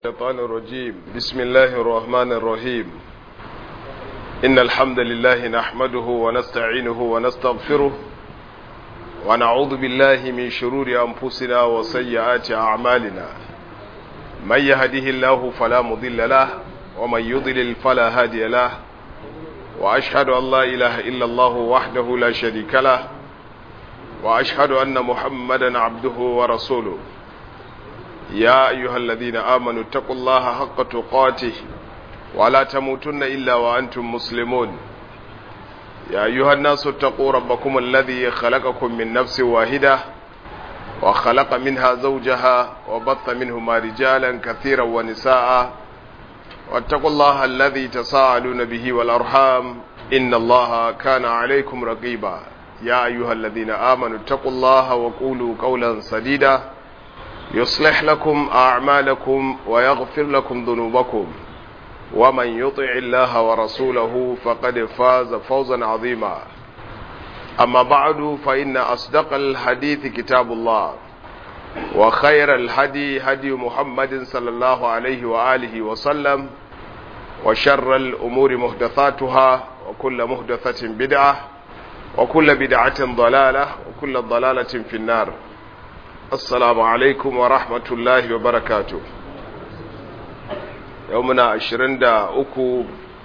الشيطان الرجيم بسم الله الرحمن الرحيم إن الحمد لله نحمده ونستعينه ونستغفره ونعوذ بالله من شرور أنفسنا وسيئات أعمالنا من يهده الله فلا مضل له ومن يضلل فلا هادي له وأشهد أن لا إله إلا الله وحده لا شريك له وأشهد أن محمدا عبده ورسوله يا أيها الذين آمنوا اتقوا الله حق تقاته ولا تموتن إلا وأنتم مسلمون يا أيها الناس اتقوا ربكم الذي خلقكم من نفس واحدة وخلق منها زوجها وبث منهما رجالا كثيرا ونساء واتقوا الله الذي تساءلون به والأرحام إن الله كان عليكم رقيبا يا أيها الذين آمنوا اتقوا الله وقولوا قولا سديدا يصلح لكم أعمالكم ويغفر لكم ذنوبكم ومن يطع الله ورسوله فقد فاز فوزا عظيما أما بعد فإن أصدق الحديث كتاب الله وخير الهدي هدي محمد صلى الله عليه وآله وسلم وشر الأمور محدثاتها وكل محدثة بدعة وكل بدعة ضلالة وكل ضلالة في النار assalamu alaikum wa rahmatullahi wa barakatu yau muna ashirin da uku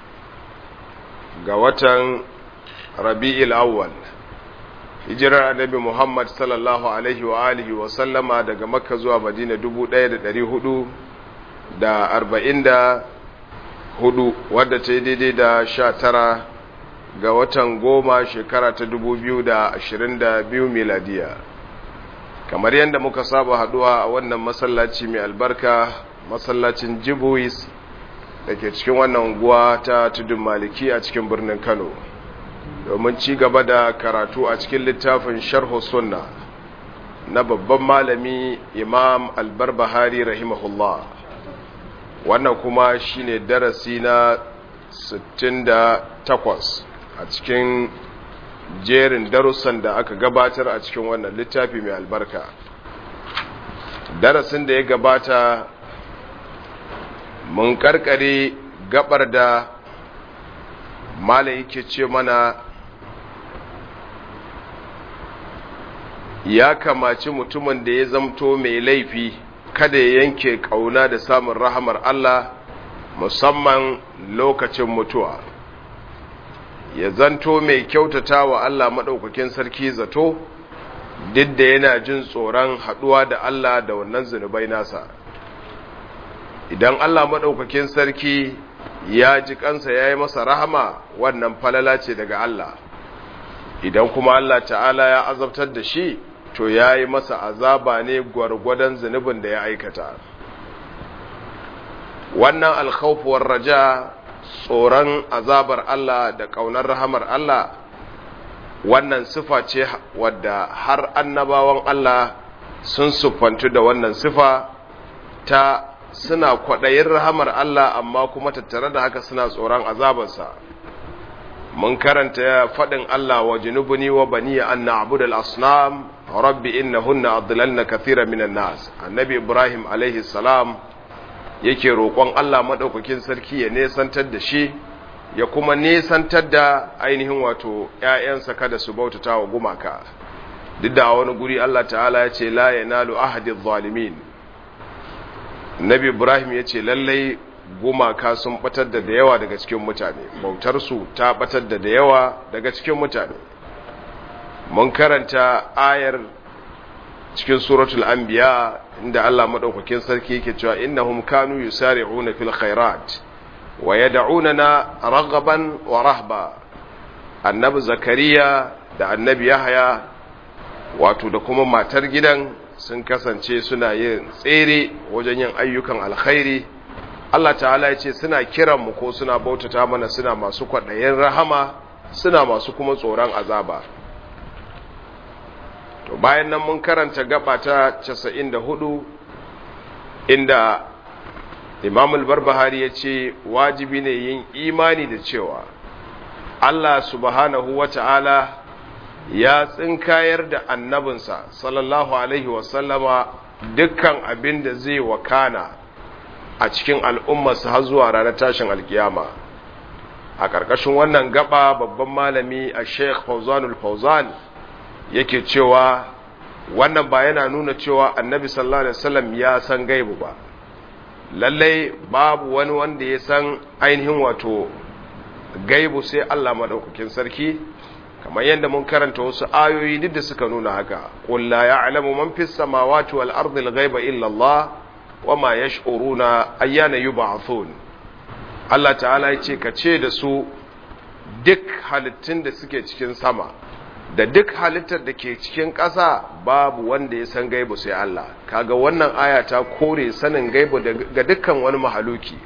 ga watan rabi'il awwal hijirar annabi muhammad sallallahu alaihi wa alihi wa sallama daga makka zuwa madina dubu ɗaya da ɗari hudu da arba'in da hudu wadda ta yi daidai da sha tara ga watan goma shekara ta dubu biyu da ashirin da biyu miladiya kamar yadda muka saba haduwa a wannan masallaci mai albarka masallacin jibuis da ke cikin wannan unguwa ta tudun maliki a cikin birnin kano domin ci gaba da karatu a cikin littafin sharhu sunna na babban malami imam albarbahari rahimahullah wannan kuma shine darasi na 68 a cikin jerin darussan da aka gabatar a cikin wannan littafi mai albarka darasin da ya gabata mun karkare gabar da mala yake ce mana ya kamaci mutumin da ya zamto mai laifi kada ya yanke kauna da samun rahamar Allah musamman lokacin mutuwa ya zanto mai kyautata wa Allah maɗaukakin sarki zato duk da yana jin tsoron haɗuwa da Allah da wannan zunubai nasa idan Allah maɗaukakin sarki ya ji kansa ya yi masa rahama wannan falala ce daga Allah idan kuma Allah ta'ala ya azabtar da shi to ya yi masa azaba ne gwargwadon zunubin da ya aikata wannan alkhawfuwar raja tsoron azabar Allah da ƙaunar rahamar Allah wannan sifa ce wadda har annabawan Allah sun siffantu da wannan sifa ta suna kwaɗayin rahamar Allah amma kuma tattare da haka suna tsoron azabarsa mun karanta faɗin Allah wa junubuni wa baniya an na'budal asnam rabbi innahunna adlalna kathira minan nas annabi ibrahim alaihi salam yake roƙon Allah maɗaukakin sarki ya nesantar da shi ya kuma nesantar da ainihin wato ‘ya'yansa kada su bautata wa gumaka duk da wani guri Allah ta'ala ya ce la yanalu ahadin zalimin nabi ibrahim ya ce lallai gumaka sun batar da da yawa daga cikin mutane bautarsu ta batar da da yawa daga cikin mutane mun karanta ayar cikin suratul anbiya inda Allah madaukakin sarki yake cewa innahum kanu yusari'una fil khairat wa yad'unana raghaban wa rahba annabi zakariya da annabi yahya wato da kuma matar gidan sun kasance suna yin tsere wajen yin ayyukan alkhairi Allah ta'ala ya ce suna kiran mu ko suna bautata mana suna masu kwaɗayin rahama suna masu kuma tsoron azaba to bayan nan mun karanta gaba ta 94 inda Imam al-Barbahari ya ce wajibi ne yin imani da cewa Allah subhanahu wata'ala ya tsinkayar da annabinsa sallallahu alaihi wasallama dukkan abin da zai wakana a cikin al'ummarsa har zuwa ranar tashin alkiyama a ƙarƙashin wannan gaba babban malami a sheikh fauzanul fauzan yake cewa wannan ba yana nuna cewa annabi sallallahu alaihi wasallam ya san gaibu ba lallai babu wani wanda ya san ainihin wato gaibu sai Allah madaukakin sarki kamar yadda mun karanta wasu ayoyi duk da suka nuna haka qul la ya'lamu man fis samawati wal ardi al ghaiba illa Allah wama yash'uruna ayyana yub'athun Allah ta'ala ya ce ka ce da su duk halittun da suke cikin sama da duk halittar da ke cikin ƙasa babu wanda ya san gaibu sai Allah kaga wannan aya ta kore sanin gaibu ga dukkan wani mahaluki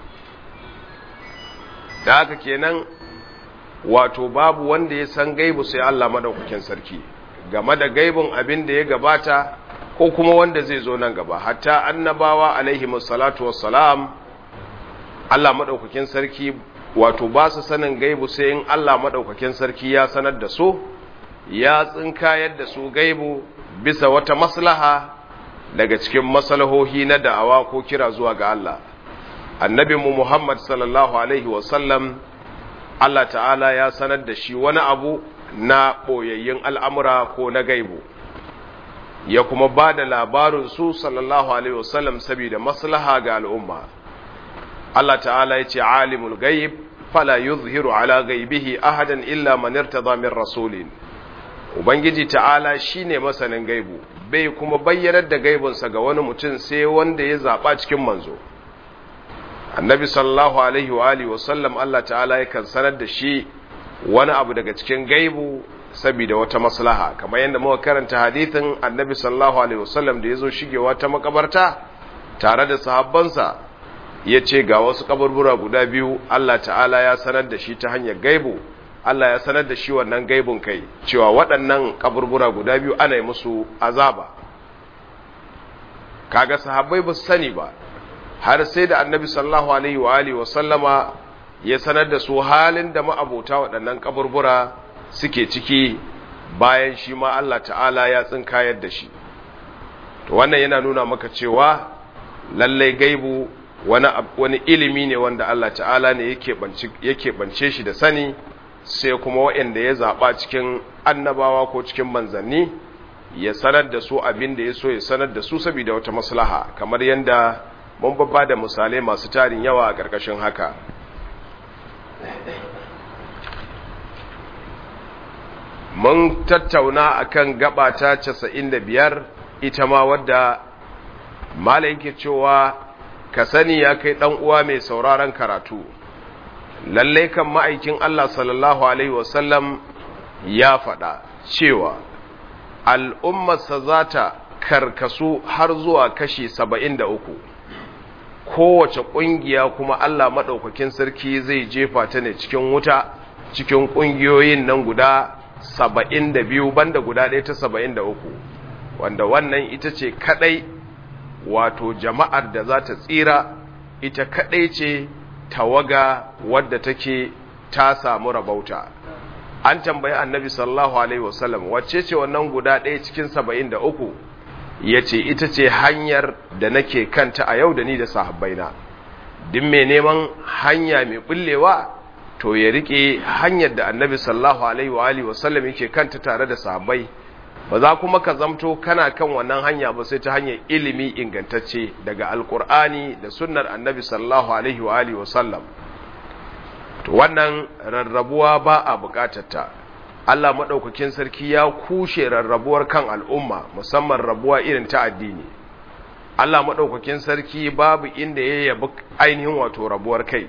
da haka kenan wato babu wanda ya san gaibu sai Allah madaukakin sarki game da gaibun abin da ya gabata ko kuma wanda zai zo nan gaba hatta annabawa alaihi salatu wassalam Allah madaukakin sarki wato ba su sanin gaibu sai in Allah madaukakin sarki ya sanar da su ya tsinkayar da su gaibu bisa wata maslaha daga cikin maslahohi na da'awa ko kira zuwa ga Allah annabinmu Muhammad sallallahu alaihi wasallam Allah ta'ala ya sanar da shi wani abu na ɓoyayyun al'amura ko na gaibu ya kuma ba da labarin su sallallahu alaihi wasallam saboda maslaha ga al'umma Allah ta'ala ya ce alimul gaib fala yuzhiru ala gaibihi ahadan illa man irtada min rasulin Ubangiji ta'ala shi ne masanin gaibu, bai kuma bayyanar da gaibunsa ga wani mutum sai wanda ya zaɓa cikin manzo. Annabi sallallahu Alaihi wa Alihi wasallam Allah ta'ala yakan sanar da shi wani abu daga cikin gaibu saboda wata maslaha, kamar yadda muka karanta hadithin Annabi sallallahu Alaihi wasallam da ya zo shigewa ta makabarta tare da sahabbansa ya ce ga wasu kaburbura guda biyu Allah ta'ala ya sanar da shi ta hanyar gaibu. Allah ya sanar da shi wannan gaibun kai cewa waɗannan kaburbura guda biyu ana yi musu azaba kaga sahabbai ba su sani ba har sai da annabi sallallahu alaihi wa alihi wa sallama ya sanar da su halin da ma'abota waɗannan kaburbura suke ciki bayan shi ma Allah ta'ala ya tsinkayar da shi to wannan yana nuna maka cewa lallai gaibu wani wani ilimi ne wanda Allah ta'ala ne yake bance shi da sani sai kuma waɗanda ya zaɓa cikin annabawa ko cikin manzanni ya sanar da su abin da ya so ya sanar da su saboda wata maslaha kamar yadda mun babba da misalai masu tarin yawa a ƙarƙashin haka mun tattauna akan gaba ta 95 ita ma wadda malai yake cewa ka sani ya kai ɗan uwa mai sauraron karatu lallai kan ma'aikin Allah sallallahu Alaihi wasallam ya faɗa cewa al'ummarsa za ta karkasu har zuwa kashi saba'in da uku kowace ƙungiya kuma Allah maɗaukakin sarki zai jefa ta ne cikin wuta cikin ƙungiyoyin nan guda saba'in da biyu banda guda ɗaya ta saba'in da uku wanda wannan ita ce kaɗai wato jama'ar da za ta tsira ita kaɗai ce tawaga wadda take ta samu rabauta an tambayi annabi sallallahu alaihi wasallam wacce ce wannan guda ɗaya cikin saba'in da uku ya ce ita ce hanyar da nake kanta a yau da ni da sahabbaina duk mai neman hanya mai bullewa to ya riƙe hanyar da annabi sallallahu alaihi wa alihi wasallam yake kanta tare da sahabbai ba za kuma ka zamto kana kan wannan hanya ba sai ta hanyar ilimi ingantacce daga alkur'ani da sunnar annabi sallallahu alaihi wa alihi wasallam to wannan rarrabuwa ba a bukatarta Allah madaukakin sarki ya kushe rarrabuwar kan al'umma musamman rabuwa irin ta addini Allah madaukakin sarki babu inda ya yabi ainihin wato rabuwar kai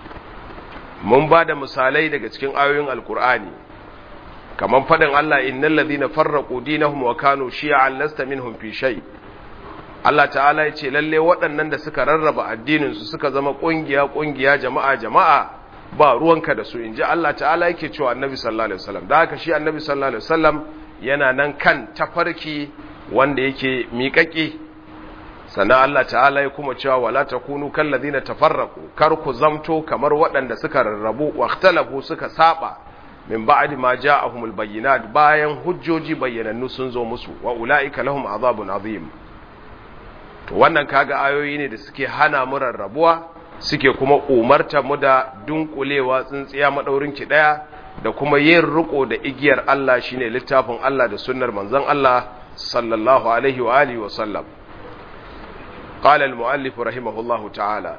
mun ba da misalai daga cikin ayoyin alkur'ani kamar faɗin Allah innal ladhina farraqu dinahum wa kanu shi'an lasta minhum fi shay Allah ta'ala ya ce lalle waɗannan da suka rarraba addinin su suka zama kungiya kungiya jama'a jama'a ba ruwanka da su inji Allah ta'ala yake cewa annabi sallallahu alaihi wasallam da haka shi annabi sallallahu alaihi wasallam yana nan kan tafarki wanda yake miƙaƙi sannan Allah ta'ala ya kuma cewa wala takunu kal ladina tafarraqu kar ku zamto kamar waɗanda suka rarrabu wa ikhtalafu suka saba min ba'di ma ja'ahumul bayyinat bayan hujjoji bayyanannu sun zo musu wa ulaika lahum azabun azim to wannan kaga ayoyi ne da suke hana mu rarrabuwa suke kuma umarta mu da dunkulewa tsintsiya madaurin ki daya da kuma yin riko da igiyar Allah shine littafin Allah da sunnar manzon Allah sallallahu alaihi wa alihi wa sallam قال المؤلف رحمه الله تعالى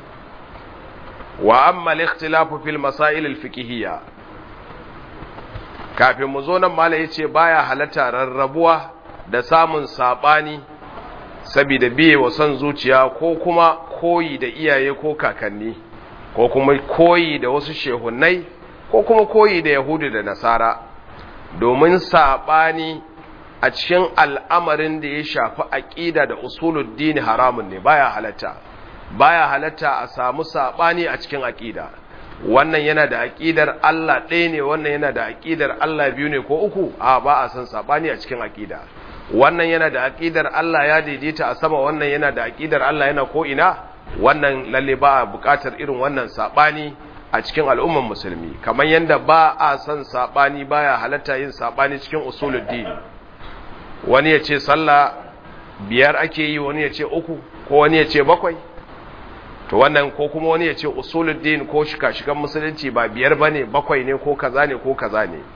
وأما الاختلاف في المسائل الفقهية kafin mu zo nan mala yace baya halatta rarrabuwa da samun sabani saboda biye wa son zuciya ko kuma koyi da iyaye ko kakanni ko kuma koyi da wasu shehunnai ko kuma koyi da yahudu da nasara domin sabani a cikin al'amarin da ya shafi aƙida da usuluddini haramun ne baya halatta baya halatta a samu saɓani a cikin aƙida wannan yana da aƙidar Allah ɗaya ne wannan yana da aƙidar Allah biyu ne ko uku a ba a san saɓani a cikin aƙida wannan yana da aƙidar Allah ya daidaita a sama wannan yana da aƙidar Allah yana ko ina wannan lalle ba a buƙatar irin wannan saɓani a cikin al'umman musulmi kamar yadda ba a san saɓani baya halatta yin saɓani cikin usuluddini wani ya ce sallah biyar ake yi wani ya ce uku ko wani ya ce bakwai to wannan ko kuma wani ya ce usuluddin ko shika-shikan musulunci ba biyar ba ne bakwai ne ko kaza ne ko kaza ne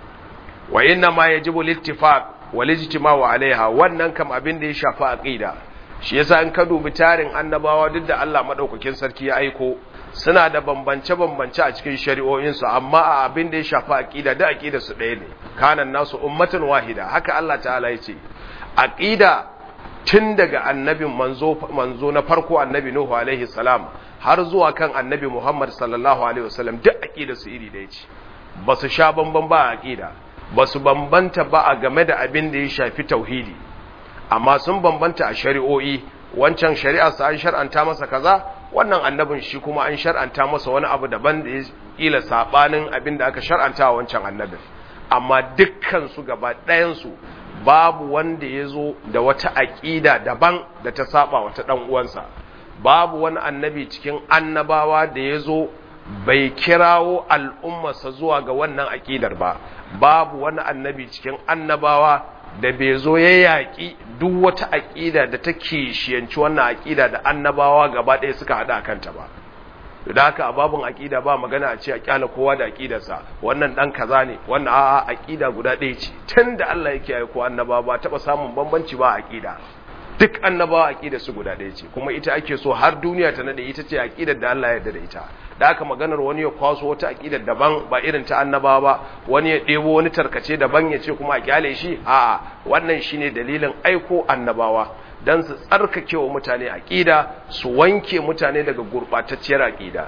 wa inna ma yajibu littifaq wal ijtima'u alaiha wannan kam abin da ya shafi aqida shi yasa in ka dubi tarin annabawa duk da Allah madaukakin sarki ya aiko suna da bambance-bambance a cikin shari'o'insu amma a abin da ya shafi aqida da aqida su ɗaya ne kanan nasu ummatan wahida haka Allah ta'ala ya ce aqida tun daga annabin manzo manzo na farko annabi Nuhu alaihi salam har zuwa kan annabi Muhammad sallallahu alaihi wasallam duk aqida su iri ɗaya ce ba su sha bamban ba a aqida ba su bambanta ba a game da abin da ya shafi tauhidi amma sun bambanta a shari'o'i wancan shari'ar sa an shar'anta masa kaza wannan annabin shi kuma an shar'anta masa wani abu daban da ya kila sabanin abin da aka shar'anta wa wancan annabin amma dukkan su gaba ɗayan su babu wanda ya zo da wata aƙida daban da ta saba wata ɗan uwansa babu wani annabi cikin annabawa da ya zo bai kirawo al'ummarsa zuwa ga wannan aƙidar ba babu wani annabi cikin annabawa da bai zo ya yaƙi duk wata aƙida da ta kishiyanci wannan aƙida da annabawa gaba ɗaya suka haɗa a kanta ba da haka a babin aƙida ba magana a ce a ƙyala kowa da aƙidarsa wannan ɗan kaza ne wannan a'a aƙida guda ɗaya ce tun da Allah yake aiko annabawa ba taɓa samun bambanci ba a aƙida duk annabawa aƙida su guda ɗaya ce kuma ita ake so har duniya ta nade ita ce aƙidar da Allah ya yarda da ita da aka maganar wani ya kwaso wata aƙidar daban ba irin ta annabawa ba wani ya ɗebo wani tarkace daban ya ce kuma a kyale shi a'a wannan shine dalilin aiko annabawa dan su tsarkake wa mutane aƙida su wanke mutane daga gurɓatacciyar aƙida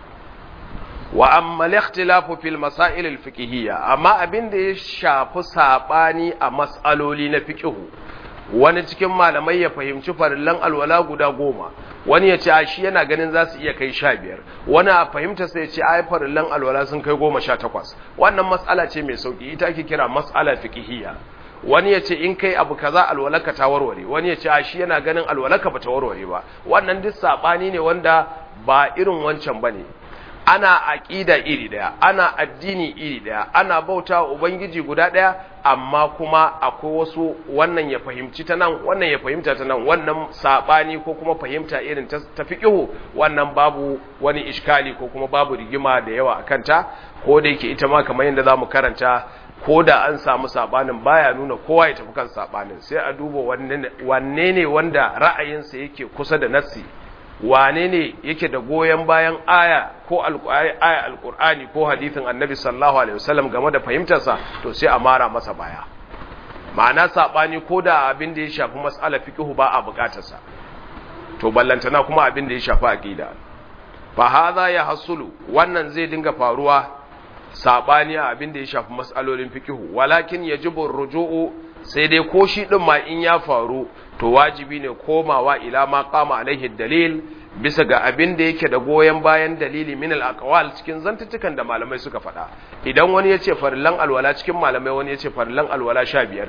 wa amma al-ikhtilafu fil masail al-fiqhiyya amma abin da ya shafi sabani a mas'aloli na fiqhu wani cikin malamai ya fahimci farillan alwala guda goma wani ya ce shi yana ganin za su iya kai sha biyar wani a fahimta sai ce ai farillan alwala sun kai goma sha takwas wannan matsala ce mai sauki ita ake kira matsala fiqhiyya wani ya ce in kai abu kaza alwalaka ta warware wani ya ce shi yana ganin alwalaka ba ta warware ba wannan duk sabani ne wanda ba irin wancan bane ana aƙida iri ɗaya ana addini iri ɗaya ana bauta wa ubangiji guda ɗaya amma kuma akwai wasu wannan ya fahimci ta nan wannan ya fahimta ta nan wannan saɓani ko kuma fahimta irin ta fiƙihu wannan babu wani iskali ko kuma babu rigima da yawa a kanta ko da yake ita ma kamar yadda za mu karanta ko da an samu saɓanin baya nuna kowa ya tafi kan saɓanin sai a duba wanne ne wanda ra'ayinsa yake kusa da nassi wane ne yake da goyon bayan aya ko aya alkur'ani ko hadithin annabi sallallahu alaihi wasallam game da fahimtarsa to sai a mara masa baya ma'ana sabani ko da abin da ya shafi mas'ala fiqhu ba a bukatarsa to ballantana kuma abin da ya shafi aqida fa hadha ya hasulu wannan zai dinga faruwa sabani a abin da ya shafi mas'alolin fiqhu walakin yajibu ruju'u sai dai ko shi din ma in ya faru to wajibi ne komawa ila ma qama alaihi dalil bisa ga abin da yake da goyen bayan dalili min al cikin zantutukan da malamai suka faɗa idan wani yace farillan alwala cikin malamai wani yace farillan alwala 15 ne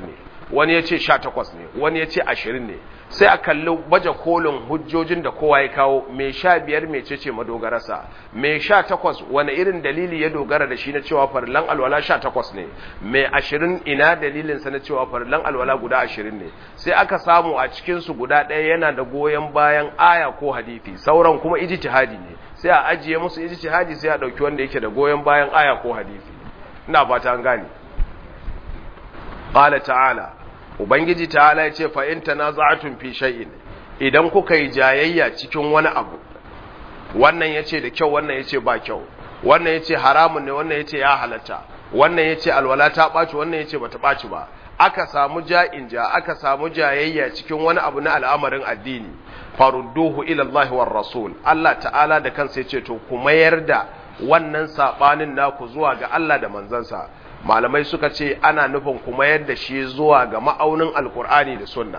wani ya ce sha takwas ne wani ya ce ashirin ne sai a kalli baje kolin hujjojin da kowa ya kawo mai sha biyar mai ce ce madogararsa mai sha takwas wani irin dalili ya dogara da shi na cewa farlan alwala sha takwas ne mai ashirin ina dalilinsa na cewa farlan alwala guda ashirin ne sai aka samu a cikinsu guda ɗaya yana da goyon bayan aya ko hadithi sauran kuma ijtihadi ne sai a ajiye musu ijtihadi sai a ɗauki wanda yake da goyon bayan aya ko hadithi ina fata an gane qala ta'ala ubangiji ta'ala ya ce fa in tanaza'tum fi shay'in idan kuka yi jayayya cikin wani abu wannan yace da kyau wannan yace ba kyau wannan yace haramun ne wannan yace ya halatta wannan yace alwala ta baci wannan yace bata baci ba aka samu ja'in ja aka samu jayayya cikin wani abu na al'amarin addini farudduhu ila Allah war rasul Allah ta'ala da kansa yace to ku mayar da wannan sabanin naku zuwa ga Allah da manzansa malamai suka ce ana nufin kuma yadda shi zuwa ga ma'aunin alkur'ani da sunna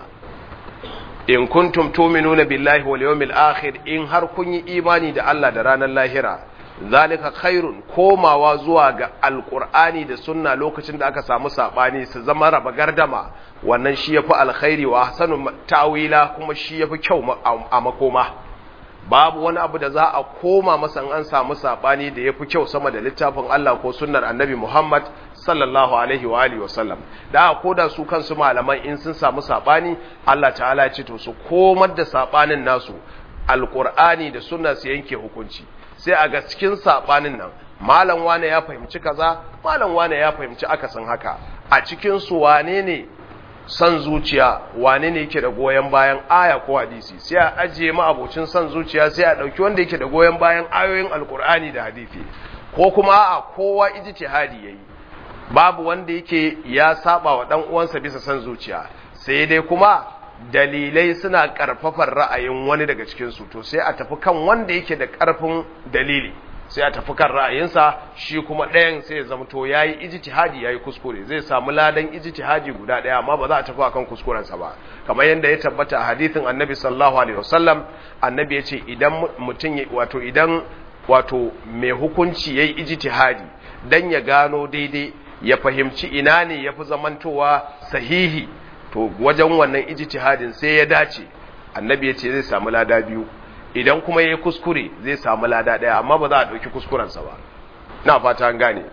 in kuntum tu'minuna billahi wal yawmil akhir in har kun yi imani da Allah da ranar lahira zalika khairun komawa zuwa ga alkur'ani da sunna lokacin da aka samu sabani su zama raba gardama wannan shi yafi alkhairi wa ahsanu ta'wila kuma shi yafi kyau a makoma babu wani abu da za a koma masa an samu sabani da yafi kyau sama da littafin Allah ko sunnar Annabi Muhammad sallallahu alaihi wa alihi wasallam da ko da su kansu malaman in sun samu sabani Allah ta'ala ya ce to su komar da sabanin nasu alqur'ani da sunna su yanke hukunci sai a ga cikin sabanin nan malam wane ya fahimci kaza malam wane ya fahimci akasin haka a cikin su wane ne san zuciya wane ne yake da goyon bayan aya ko hadisi sai a ajiye ma abocin san zuciya sai a dauki wanda yake da goyon bayan ayoyin alkur'ani da hadisi ko kuma a kowa ijtihadi yayi babu wanda yake ya saba wa dan uwansa bisa san zuciya sai dai kuma dalilai suna karfafar ra'ayin wani daga cikin su to sai a tafi kan wanda yake da karfin dalili sai a tafi kan ra'ayinsa shi kuma ɗayan sai ya zama to yayi ijtihadi yayi kuskure zai samu ladan ijtihadi guda ɗaya amma ba za a tafi akan kuskurensa ba kamar yadda ya tabbata a hadithin annabi sallallahu alaihi wasallam annabi ya ce idan mutum wato idan wato mai hukunci yayi ijtihadi dan ya gano daidai ya fahimci ina ne yafi zamantowa sahihi to wajen wannan ijtihadin sai ya dace annabi ya ce zai samu lada biyu idan kuma yayi kuskure zai samu lada daya amma ba za a dauki kuskurensa ba na fata an gane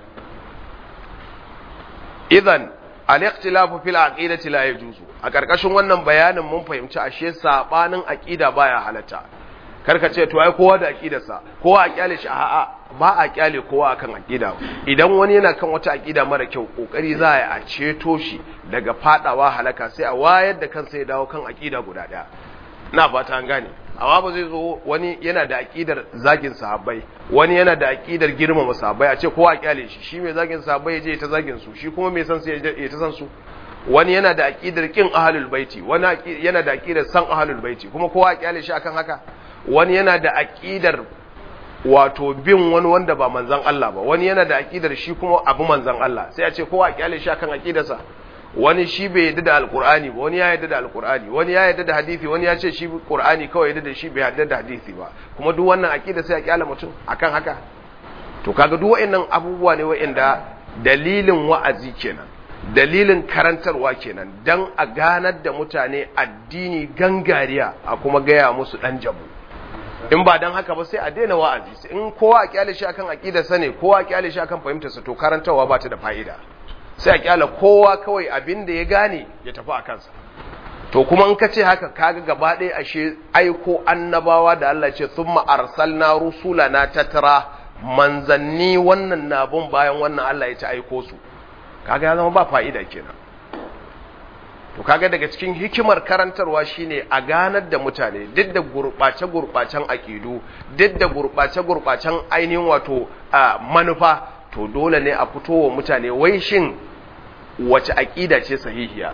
idan al-ikhtilafu fil aqidati la yajuzu a karkashin wannan bayanin mun fahimci ashe sabanin aqida baya halatta karka ce to ai kowa da aqidarsa kowa a kyale shi a'a ba a kyale kowa akan aqida idan wani yana kan wata aqida mara kyau kokari za a ceto shi daga fadawa halaka sai a wayar da kansa ya dawo kan aqida guda daya na fata an gane amma ba zai zo wani yana da aqidar zagin sahabbai wani yana da aqidar girmama sahabbai a ce kowa kyale shi shi mai zagin sahabbai ya je ta zagin su shi kuma mai san su ya ta san su wani yana da aqidar kin ahlul baiti wani yana da aqidar san ahlul baiti kuma kowa kyale shi akan haka wani yana da aqidar wato bin wani wanda ba manzon Allah ba wani yana da aqidar shi kuma abu manzon Allah sai a ce kowa kyale shi akan aqidarsa wani shi bai yadda da alkur'ani ba wani ya yadda da alkur'ani wani ya yadda da hadisi wani ya ce shi qur'ani kawai yadda da shi bai yadda da hadisi ba kuma duk wannan aqida sai a kyala mutum akan haka to kaga duk wayannan abubuwa ne wayanda dalilin wa'azi kenan dalilin karantarwa kenan dan a ganar da mutane addini gangariya a kuma gaya musu dan jabu in ba dan haka ba sai a daina wa'azi in kowa a kyale shi akan aqidarsa ne kowa a kyale shi akan fahimtarsa to karantarwa ba ta da fa'ida sai a kyala kowa kawai abin da ya gane ya tafi a kansa to kuma in ka ce haka kaga gaba ɗaya ashe aiko annabawa da Allah ce thumma arsalna rusulana tatra manzanni wannan na bin bayan wannan Allah ya ci aiko su kaga ya zama ba fa'ida kenan to kaga daga cikin hikimar karantarwa shine a ganar da mutane duk da gurɓace gurɓacen aƙidu duk da gurɓace gurɓacen ainihin wato manufa to dole ne a fito wa mutane wai shin wace aƙida ce sahihiya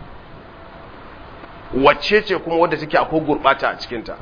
wacce ce kuma wadda take akwai gurɓata a cikinta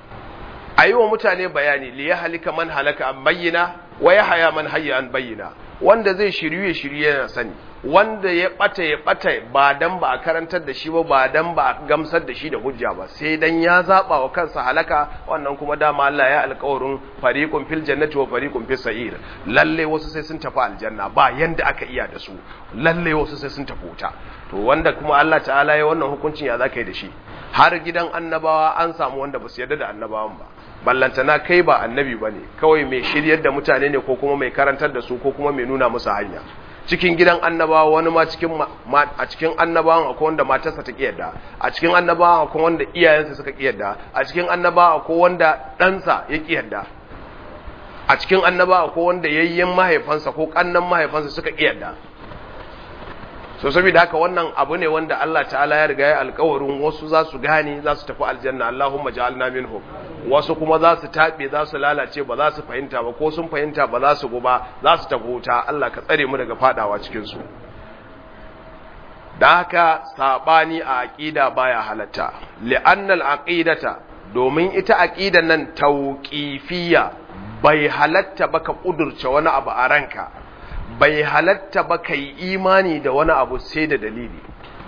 a yi wa mutane bayani liya halika man halaka an bayyana wa ya haya man hayya an bayyana wanda zai shiryu ya shiryu yana sani wanda ya bata ya bata ba dan ba a karantar da shi ba ba dan ba a gamsar da shi da hujja ba sai dan ya zaba wa kansa halaka wannan kuma dama Allah ya alƙawarin fariqun fil jannati wa fariqun fis sa'ir lalle wasu sai sun tafi aljanna ba yanda aka iya da su lalle wasu sai sun tafi wuta to wanda kuma Allah ta'ala ya wannan hukuncin ya zaka yi da shi har gidan annabawa an samu wanda ba su yarda da annabawan ba ballantana kai ba annabi bane kawai mai shiryar da mutane ne ko kuma mai karantar da su ko kuma mai nuna musu hanya cikin gidan annabawa wani ma cikin a cikin annabawan akwai wanda matarsa ta kiyarda a cikin annabawan akwai wanda iyayensa suka kiyarda a cikin annabawa akwai wanda ɗansa ya kiyarda a cikin annabawa akwai wanda yayyen mahaifansa ko kannan mahaifansa suka kiyarda so saboda haka wannan abu ne wanda Allah ta'ala ya riga ya alƙawarin wasu za su gane za su tafi aljanna Allahumma ja'alna minhum wasu kuma za su tabe za su lalace ba za su fahimta ba ko sun fahimta ba za su guba za su tafi wuta Allah ka tsare mu daga fadawa cikin su da haka sabani a aqida baya halatta li'anna al-aqidata domin ita aqidan nan tauqifiyya bai halatta ba ka kudurce wani abu a ranka bai halatta ba ka yi imani da wani abu sai da dalili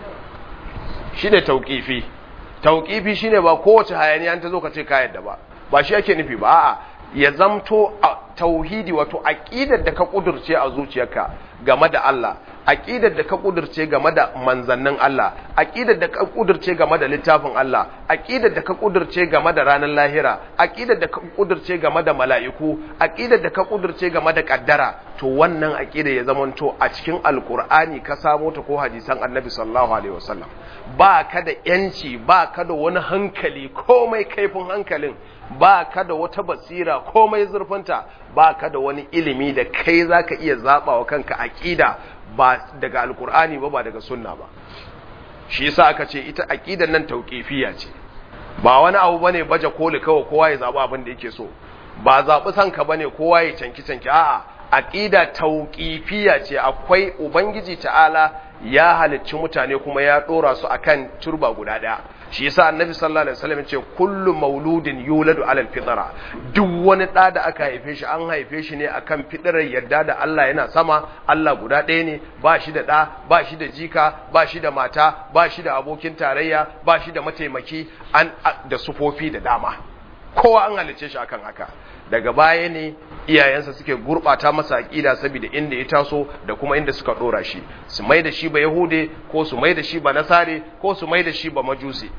shi ne tauƙifi tauƙifi shi ne ba kowace hayaniya ta zo ka ce ka yadda ba ba shi ake nufi ba a'a ya zamto tauhidi wato aƙidar da ka ƙudurce a zuciyarka game da Allah aƙidar da ka ƙudurce game da manzannin Allah aƙidar da ka ƙudurce game da littafin Allah aƙidar da ka ƙudurce game da ranar lahira aƙidar da ka ƙudurce game da mala'iku aƙidar da ka ƙudurce game da ƙaddara to wannan aƙidar ya zamanto a cikin alƙur'ani ka samo ta ko hadisan annabi sallallahu alaihi wasallam ba ka da yanci ba ka da wani hankali komai kaifin hankalin ba ka da wata basira komai zurfinta ba ka da wani ilimi da kai za ka iya zaɓa wa kanka aƙida ba daga alkur'ani ba ba daga sunna ba shi yasa aka ce ita aƙidan nan tauƙifiya ce ba wani abu bane baje koli kawai kowa ya zaɓi abin da yake so ba zaɓi sanka bane kowa ya canki canki a'a aqida tauqifiyya ce akwai ubangiji ta'ala ya halicci mutane kuma ya dora su akan turba guda daya shi yasa annabi sallallahu alaihi wasallam ce kullu mauludin yuladu alal fitra duk wani da da aka haife shi an haife shi ne akan fitrar yadda da Allah yana sama Allah guda ɗaya ne ba shi da ɗa ba shi da jika ba shi da mata ba shi da abokin tarayya ba shi da mataimaki an da sufofi da dama kowa an halice shi akan haka daga baya ne iyayensa suke gurbata masa aqida saboda inda ya taso da kuma inda suka dora shi su mai da shi ba yahude ko su mai da shi ba nasare ko su mai da shi ba majusi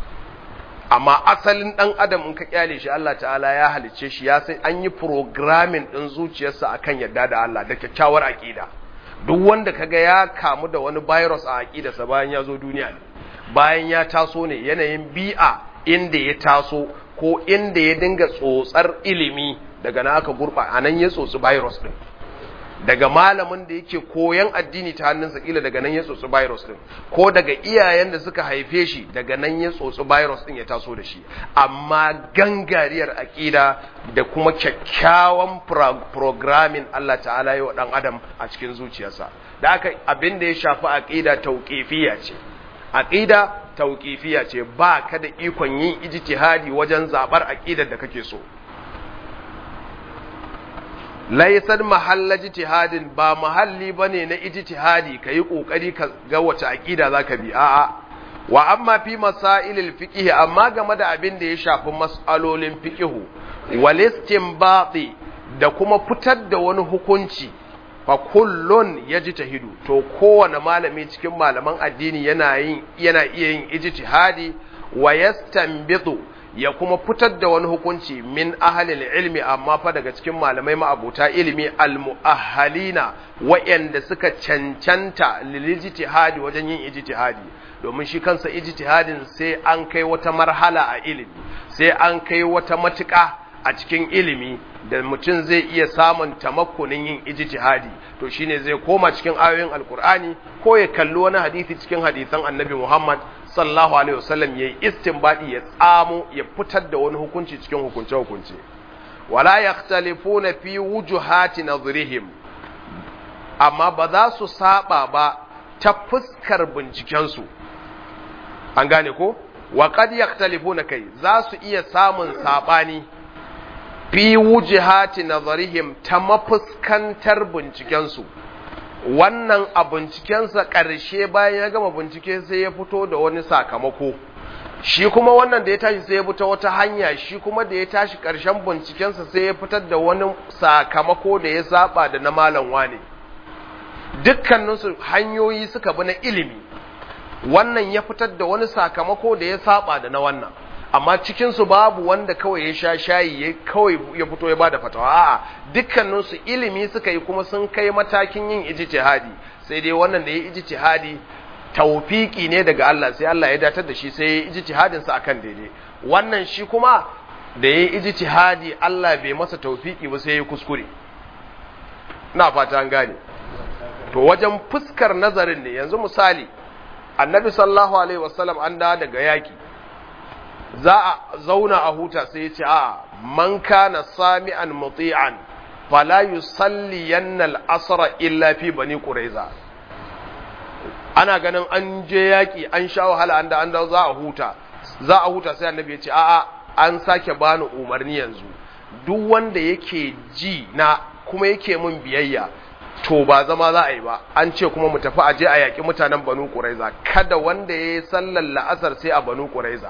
amma asalin dan adam in ka kyale shi Allah ta'ala ya halicce shi ya sai an yi programming din zuciyarsa akan yadda da Allah da kyakkyawar aqida duk wanda kaga ya kamu da wani virus a aqidarsa bayan ya zo duniya ne bayan ya taso ne yanayin bi'a inda ya taso ko inda ya dinga tsotsar ilimi daga na aka gurɓa a nan ya tsotsi virus ɗin daga malamin da yake koyan addini ta hannunsa kila daga nan ya tsotsi virus ɗin ko daga iyayen da suka haife shi daga nan ya tsotsi virus ɗin ya taso da shi amma gangariyar aƙida da kuma kyakkyawan programming Allah ta'ala yi wa ɗan adam a cikin zuciyarsa da aka abin da ya shafi aƙida tauƙifiya ce aƙida tauƙifiya ce ba ka da ikon yin ijtihadi wajen zaɓar aƙidar da kake so laisar mahalla ijtihadin ba mahalli bane na ijtihadi kayi kokari ka ga wace aƙida zaka bi a'a wa amma fi masailil fiqh amma game da abin da ya shafi mas'alolin fiqh wal istinbati da kuma fitar da wani hukunci fa kullun yajtahidu to kowane malami cikin malaman addini yana yin yana iya yin ijtihadi wa yastanbitu ya kuma fitar da wani hukunci min ahalil ilmi amma fa daga cikin malamai ma'abuta ilimi almu'ahhalina wa'anda suka cancanta lilijtihadi wajen yin ijtihadi domin shi kansa ijtihadin sai an kai wata marhala a ilimi sai an kai wata matuƙa a cikin ilimi da mutum zai iya samun tamakkunin yin ijtihadi to shine zai koma cikin ayoyin alkur'ani ko ya kalli wani hadisi cikin hadisan annabi Muhammad sallallahu alaihi wasallam yayi istinbadi ya tsamo ya fitar da wani hukunci cikin hukunce hukunce wala yakhtalifuna fi wujuhati nadhrihim amma ba za su saba ba ta fuskar binciken su an gane ko wa qad yakhtalifuna kai za su iya samun sabani fi wujihati nazarihim ta mafuskantar bincikensu wannan a bincikensa ƙarshe bayan ya gama bincike sai ya fito da wani sakamako shi kuma wannan da ya tashi sai ya fita wata hanya shi kuma da ya tashi ƙarshen bincikensa sai ya fitar da wani sakamako da ya saba da na malam wane dukkaninsu hanyoyi suka bi na ilimi wannan ya fitar da wani sakamako da ya saba da na wannan amma cikinsu babu wanda kawai ya sha shayi ya kawai ya fito ya bada fatawa a'a dukkaninsu ilimi suka yi kuma sun kai matakin yin ijtihadi sai dai wannan da ya ijtihadi tawfiki ne daga Allah sai Allah ya datar da shi sai ya ijtihadin sa akan daidai wannan shi kuma da ya ijtihadi Allah bai masa tawfiki ba sai ya kuskure ina fata an gane to wajen fuskar nazarin ne yanzu misali annabi sallallahu alaihi wasallam an da daga yaki za a zauna a huta sai ya ce a man kana sami'an muti'an fala yusalli yanna al-asra illa fi bani quraiza ana ganin an je yaki an sha wahala an da an da za a huta za a huta sai annabi ya ce a'a an sake bani umarni yanzu duk wanda yake ji na kuma yake mun biyayya to ba zama za a yi ba an ce kuma mu tafi aje a yaƙi mutanen banu ƙuraiza kada wanda ya yi sallar la'asar sai a banu ƙuraiza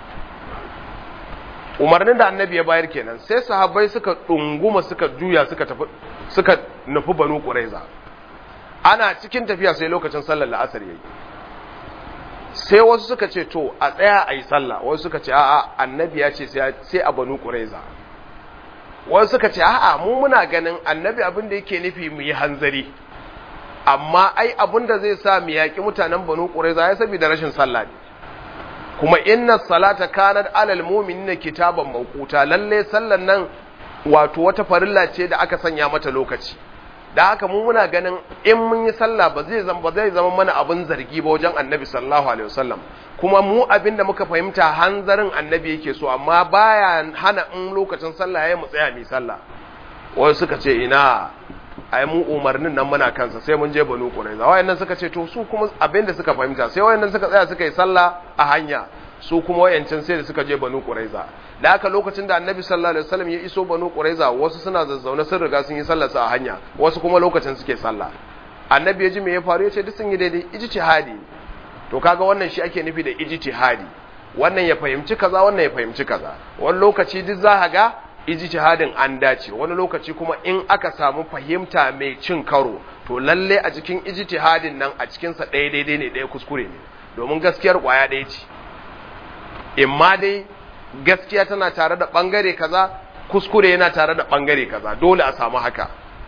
umarnin da annabi ya bayar kenan sai sahabbai suka ɗunguma suka juya suka tafi suka nufi banu ƙuraiza ana cikin tafiya sai lokacin sallar la'asar yayi sai wasu suka ce to a tsaya a yi sallah wasu suka ce a'a annabi ya ce sai a banu ƙuraiza wasu suka ce a'a mu muna ganin annabi abin da yake nufi mu yi hanzari amma ai abin da zai sa mu yaƙi mutanen banu ƙuraiza ya saboda rashin sallah ne kuma inna salata kanat alal mu'minina kitaban mawquta lalle sallan nan wato wata farilla ce da aka sanya mata lokaci da haka mu muna ganin in mun yi sallah ba zai zama ba zai zama mana abin zargi ba wajen annabi sallallahu alaihi wasallam kuma mu abin da muka fahimta hanzarin annabi yake so amma baya hana in lokacin sallah ya mu tsaya mai sallah wai suka ce ina ai mu umarnin nan muna kansa sai mun je banu quraiza wayannan suka ce to su kuma abin da suka fahimta sai wayannan suka tsaya suka yi sallah a hanya su kuma wayancan sai da suka je banu quraiza da haka lokacin da annabi sallallahu alaihi wasallam ya iso banu quraiza wasu suna zazzaune sun riga sun yi sallar su a hanya wasu kuma lokacin suke sallah annabi ya ji me ya faru ya ce duk sun yi daidai ijtihadi to kaga wannan shi ake nufi da ijtihadi wannan ya fahimci kaza wannan ya fahimci kaza wani lokaci duk za ka ga ijtihadin an dace wani lokaci kuma in aka samu fahimta mai cin karo to lalle a cikin ijtihadin nan a cikin sa ɗaya daidai ne ɗaya kuskure ne domin gaskiyar kwaya ɗaya ce imma dai gaskiya tana tare da bangare kaza kuskure yana tare da bangare kaza dole a samu haka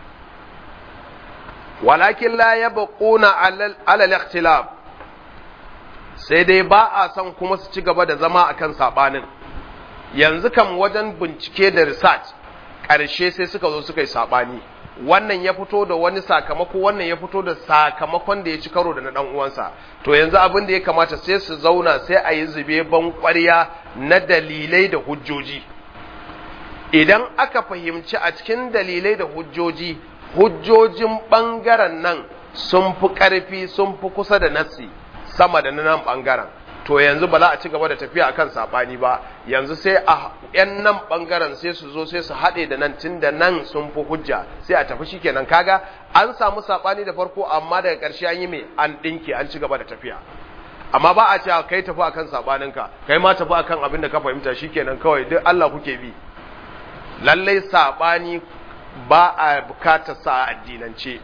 walakin la yabquna ala al-ikhtilaf sai dai ba a son kuma su ci gaba da zama akan sabanin yanzu kam wajen bincike da research ƙarshe sai suka zo suka yi sabani wannan ya fito da wani sakamako wannan ya fito da sakamakon da ya ci karo da na dan uwansa to yanzu abin da ya kamata sai su zauna sai a yi zube ban ƙwarya na dalilai da hujjoji idan aka fahimci a cikin dalilai da hujjoji hujjojin ɓangaren nan sun fi ƙarfi sun fi kusa da nassi sama da nan ɓangaren to yanzu ba za a ci gaba da tafiya akan saɓani ba yanzu sai a yan nan ɓangaren sai su zo sai su haɗe da nan tun da nan sun fi hujja sai a tafi shi kenan kaga an samu saɓani da farko amma daga ƙarshe an yi mai an ɗinke an ci gaba da tafiya amma ba a cewa kai tafi akan saɓaninka kai ma tafi akan abin da ka fahimta shi kenan kawai duk Allah kuke bi lallai saɓani ba a bukatar sa a addinance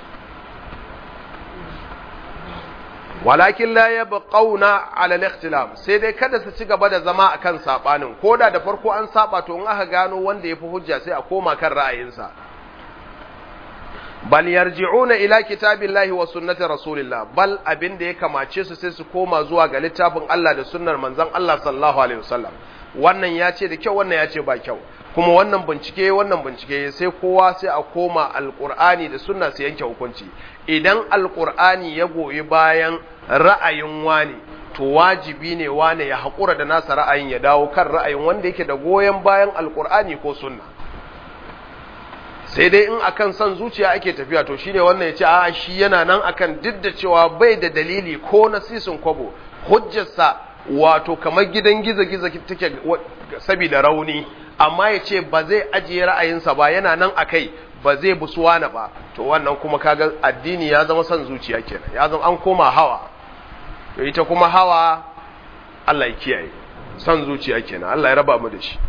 walakin la yabqauna ala al-ikhtilaf sai dai kada su ci gaba da zama akan sabanin koda da farko an saba to in aka gano wanda yafi hujja sai a koma kan ra'ayinsa bal yarji'una ila kitabillahi wa sunnati rasulillah bal abin da ya kamace su sai su koma zuwa ga littafin Allah da sunnar manzon Allah sallallahu alaihi wasallam wannan ya ce da kyau wannan ya ce ba kyau kuma wannan bincike wannan bincike sai kowa sai a koma alkur'ani da sunna su yanke hukunci idan alkur'ani ya goyi bayan ra'ayin wani to wajibi ne wani ya haƙura da nasa ra'ayin ya dawo kan ra'ayin wanda yake da goyon bayan alkur'ani ko sunna sai dai in akan son zuciya ake tafiya to shine wannan ya ce a shi yana nan akan duk da cewa bai da dalili ko na sisin kwabo hujjarsa wato kamar gidan gizo-gizo take saboda rauni amma ya ce ba zai ajiye ra'ayinsa ba yana nan a kai ba zai busuwana ba to wannan kuma kaga addini ya zama son zuciya kenan ya zama an koma hawa to ita kuma hawa Allah ya kiyaye son zuciya kenan Allah ya raba mu da shi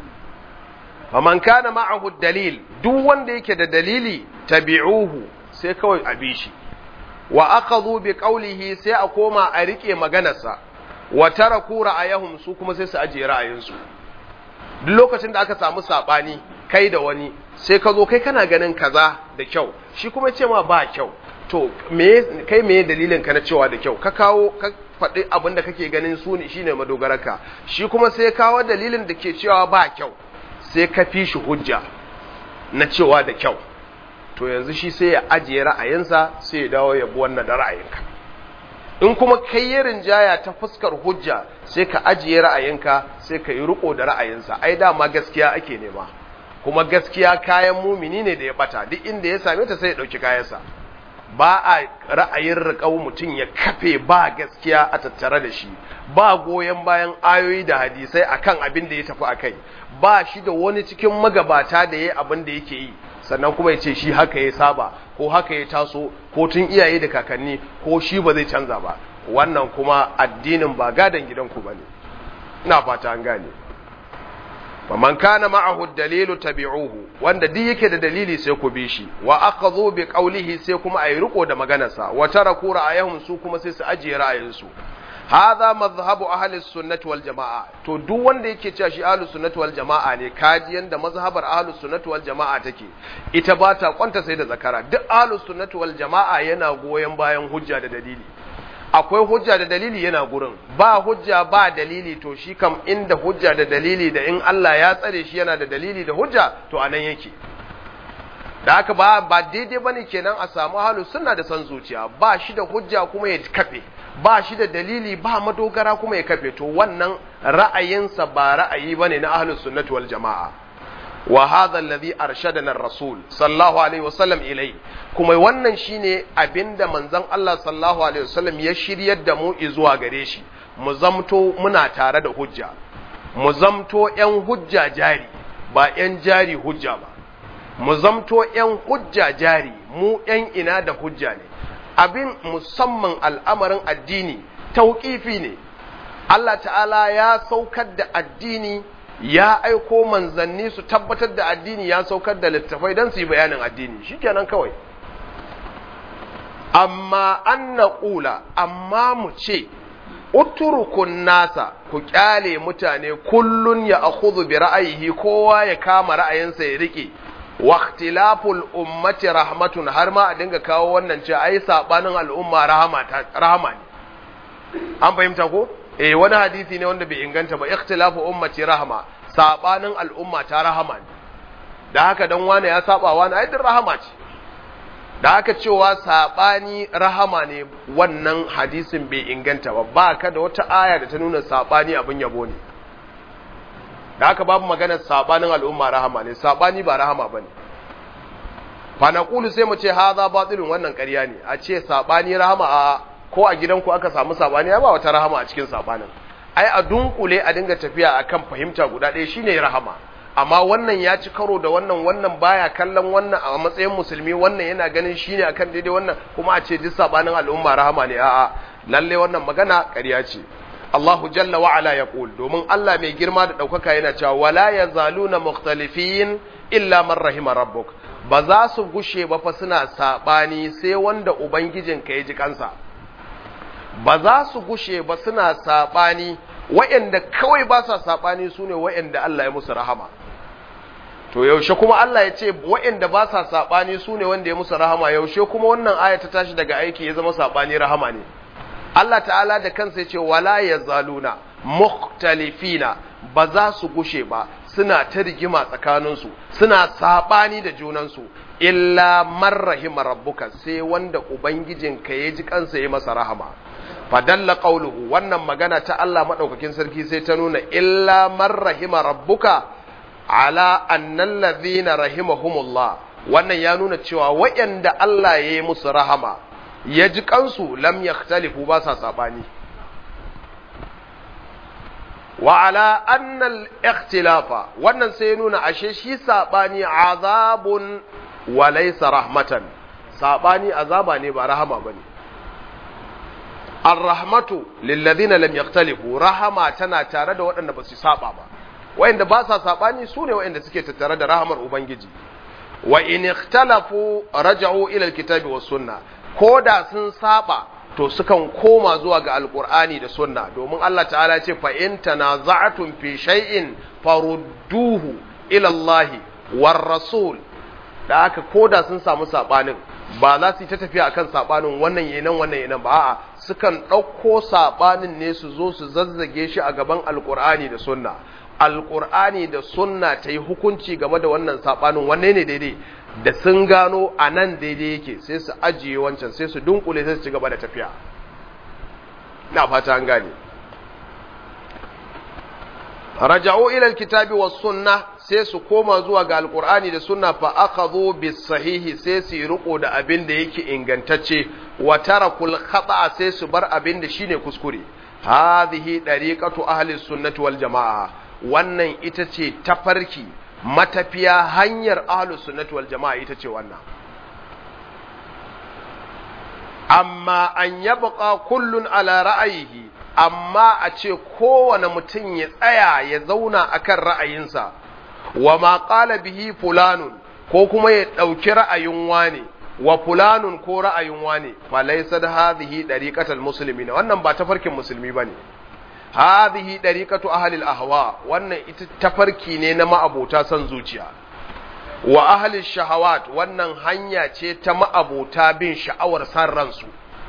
faman kana ma'ahu dalil duk wanda yake da dalili tabi'uhu sai kawai a bi shi wa akhadhu bi qawlihi sai a koma a rike maganarsa wa taraku ra'ayahum su kuma sai su ajiye ra'ayinsu duk lokacin da aka samu sabani kai da wani sai ka zo kai kana ganin kaza da kyau shi kuma ce ma ba kyau to me kai me dalilin ka na cewa da kyau ka kawo ka faɗi abin da kake ganin su ne shine madogararka shi kuma sai kawo dalilin da ke cewa ba kyau sai ka fi shi hujja na cewa da kyau to yanzu shi sai ya ajiye ra'ayinsa sai ya dawo ya bi wannan da ra'ayinka in kuma kai ya rinjaya ta fuskar hujja sai ka ajiye ra'ayinka sai ka yi riko da ra'ayinsa ai dama gaskiya ake nema kuma gaskiya kayan mumini ne da ya bata duk inda ya same ta sai ya dauki kayansa ba a ra'ayin riƙau mutum ya kafe ba gaskiya a tattare da shi ba goyon bayan ayoyi da hadisai akan abin da ya tafi akai ba shi da wani cikin magabata da ya abin da yake yi sannan kuma ya ce shi haka ya saba ko haka ya taso ko tun iyaye da kakanni ko shi ba zai canza ba wannan kuma addinin ba gadon gidanku ba ne ina fata an gane man kana ma'ahu dalilu tabi'uhu wanda duk yake da dalili sai ku bi shi wa akhadhu bi qawlihi sai kuma ayi riko da maganarsa wa taraku ra'ayahum su kuma sai su ajiye ra'ayinsu hadha madhhabu ahli sunnati wal jamaa to duk wanda yake cewa shi ahli sunnati wal jamaa ne kaji yanda mazhabar ahli sunnati wal jamaa take ita ba ta kwanta sai da zakara duk ahli sunnati wal jamaa yana goyen bayan hujja da dalili akwai hujja da dalili yana gurin ba hujja ba dalili to shi kam inda hujja da dalili da in Allah ya tsare shi yana da dalili da hujja to anan yake da haka ba ba daidai bane kenan a samu halu sunna da san zuciya ba shi da hujja kuma ya kafe ba shi da dalili ba madogara kuma ya kafe to wannan ra'ayinsa ba ra'ayi bane na ahlus sunnati wal jamaa wa hadha alladhi arshadana ar-rasul sallallahu alaihi wasallam ilai kuma wannan shine abinda manzon Allah sallallahu alaihi wasallam ya shiryar da mu zuwa gare shi mu zamto muna tare da hujja mu zamto yan hujja jari ba yan jari hujja ba mu zamto yan hujja jari mu yan ina da hujja ne abin musamman al'amarin addini tauƙifi ne Allah ta'ala ya saukar da addini ya aiko manzanni su tabbatar da addini ya saukar da littafai don su yi bayanin addini shikenan kawai amma an na ƙula amma mu ce uturukun nasa ku ƙyale mutane kullun ya akhudhu bi ra'ayihi kowa ya kama ra'ayinsa ya rike waqtilaful ummati rahmatun har ma a dinga kawo wannan ce ai sabanin al'umma rahama rahama ne an fahimta ko eh wani hadisi ne wanda bai inganta ba ikhtilafu ummati rahma sabanin al'umma ta rahama ne da haka dan wani ya saba wani ai din rahama ce da haka cewa sabani rahama ne wannan hadisin bai inganta ba ba ka da wata aya da ta nuna sabani abin yabo ne da haka babu maganar sabanin al'umma rahama ne sabani ba rahama bane fa naqulu sai mu ce haza batilun wannan ƙarya ne a ce sabani rahama a ko a gidanku aka samu sabani ya ba wata rahama a cikin sabanin ai a dunkule a dinga tafiya akan fahimta guda ɗaya shine rahama amma wannan ya ci karo da wannan wannan baya kallon wannan a matsayin musulmi wannan yana ganin shine akan daidai wannan kuma a ce duk sabanin al'umma rahama ne a'a lalle wannan magana ƙarya ce Allahu jalla wa ala yaqul domin Allah mai girma da ɗaukaka yana cewa wala yazaluna mukhtalifin illa man rahima rabbuk ba za su gushe ba fa suna sabani sai wanda ubangijinka ya ji kansa ba za su gushe ba suna saɓani wa'yanda kawai ba sa saɓani su ne wa'yanda Allah ya musu rahama to yaushe kuma Allah ya ce wa'yanda ba sa saɓani su ne wanda ya musu rahama yaushe kuma wannan aya ta tashi daga aiki ya zama saɓani rahama ne Allah ta'ala da kansa ya ce wala ya zaluna mukhtalifina ba za su gushe ba suna ta rigima tsakaninsu suna saɓani da junansu illa man rahima rabbuka sai wanda ubangijinka ya ji kansa ya masa rahama fadalla qawluhu wannan magana ta Allah madaukakin sarki sai ta nuna illa man rahima rabbuka ala annal ladhina rahimahumullah wannan ya nuna cewa wayanda Allah ya yi musu rahama ya ji kansu lam yakhtalifu ba sa sabani wa ala annal ikhtilafa wannan sai nuna ashe shi sabani azabun wa laysa rahmatan sabani azaba ne ba rahama bane ar-rahmatu lil ladina lam yakhtalifu rahama tana tare da waɗanda ba su saba ba wayanda ba sa sabani su ne wayanda suke tattare da rahamar ubangiji wa in ikhtalafu raja'u ila alkitabi was sunna koda sun saba to sukan koma zuwa ga alqur'ani da sunna domin Allah ta'ala ya ce fa in tanaza'tum fi shay'in farudduhu ila Allah war rasul da haka koda sun samu sabanin ba za su yi ta tafiya akan sabanin wannan yanan wannan yanan ba a'a sukan ɗauko sabanin ne su zo su zazzage shi a gaban alqur'ani da sunna alƙur'ani da sunna ta yi hukunci game da wannan saɓanin wanne ne daidai da sun gano a nan daidai yake sai su ajiye wancan sai su dunkule sai su ci gaba da tafiya na fata an gane raja'u ila alkitabi was sunna sai su koma zuwa ga alqur'ani da sunna fa akhadhu bis sahihi sai su riko da abin da yake ingantacce wa tarakul khata sai su bar abin da shine kuskure hadhihi dariqatu ahli sunnati wal jamaa wannan ita ce tafarki matafiya hanyar ahlus sunnati wal jama'a ita ce wannan amma an yabqa kullun ala ra'ayihi amma a ce kowane mutum ya tsaya ya zauna akan ra'ayinsa wa ma qala bihi fulanun ko kuma ya dauki ra'ayin wane wa fulanun ko ra'ayin wane fa laysa hadhihi dariqatul muslimin wannan ba tafarkin musulmi bane hadhihi dariqatu ahli al-ahwa wannan ita tafarki ne na ma'abota san zuciya wa ahli shahawat wannan hanya ce ta ma'abota bin sha'awar san ransu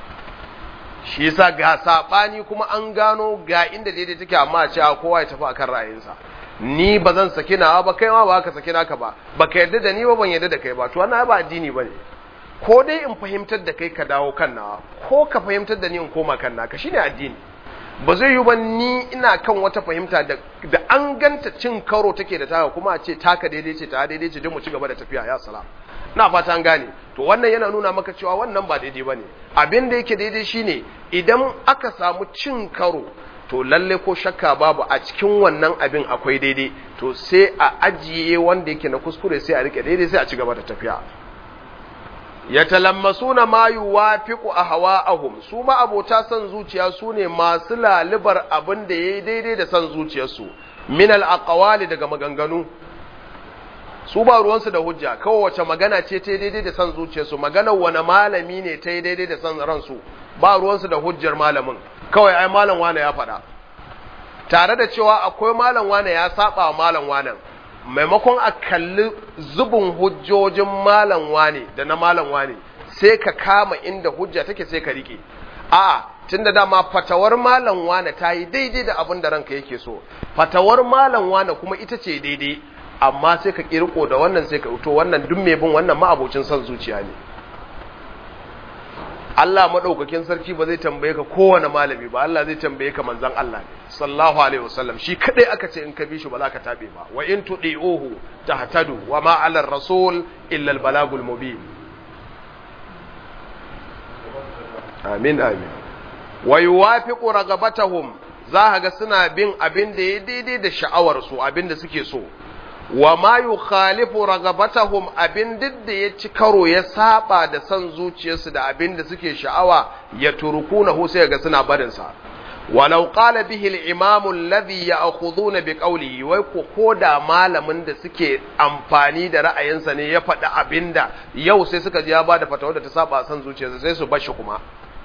shi yasa ga sabani kuma an gano ga inda daidai take amma a ce kowa ya tafi akan ra'ayinsa ni ba zan saki nawa ba kai ma ba ka saki naka ba baka yarda da ni ba ban yarda da kai ba to wannan ba addini bane ko dai in fahimtar da kai ka dawo kan nawa ko ka fahimtar da ni in koma kan naka shine addini ba zai yi ba ni ina kan wata fahimta da, da an ganta cin karo take da taka kuma a ce taka daidai ce ta daidai ce don mu ci gaba da tafiya ya salam na fata an gane to wannan yana nuna maka cewa wannan ba daidai bane abin da yake daidai shine idan aka samu cin karo to lalle ko shakka babu a cikin wannan abin akwai daidai to sai a ajiye wanda yake na kuskure sai a rike daidai sai a ci gaba da tafiya yatalammasuna ma yuwafiqu ahwa'ahum su ma abota san zuciya su ne masu lalibar abin da yayi daidai da san zuciyarsu min al-aqwali daga maganganu su ba ruwansu da hujja kawai wace magana ce ta daidai da san zuciyarsu maganar wani malami ne ta daidai da san ransu ba ruwansu da hujjar malamin kawai ai malam wane ya faɗa tare da cewa akwai malam wane ya saba wa malam wane maimakon a kalli zubin hujjojin malam wane da na malam wane sai ka kama inda hujja take sai ka rike a tunda dama fatawar malam wane ta yi daidai da abin da ranka yake so fatawar malam wane kuma ita ce daidai amma sai ka kirko da wannan sai ka to wannan duk mai bin wannan ma'abocin son zuciya ne Allah madaukakin sarki ba zai tambaye ka kowane malami ba Allah zai tambaye ka manzon Allah ne sallallahu alaihi wasallam shi kadai aka ce in ka bi shi ba za ka tabe ba wa in tudiuhu tahtadu wa ma ala rasul illa al balagul mubin amin amin wa yuwafiqu ragabatahum za ga suna bin abin da ya daidai da sha'awar su abin da suke so wa ma yukhalifu ragabatahum abin duk da ya ci karo ya saba da san zuciyarsu da abin da suke sha'awa ya turkunahu sai ga suna barin sa walau qala bihi al-imam alladhi ya'khuduna bi qawlihi wai ko koda malamin da suke amfani da ra'ayinsa ne ya faɗi abinda yau sai suka ji ya bada fatawa da ta saba san zuciyarsa sai su bar shi kuma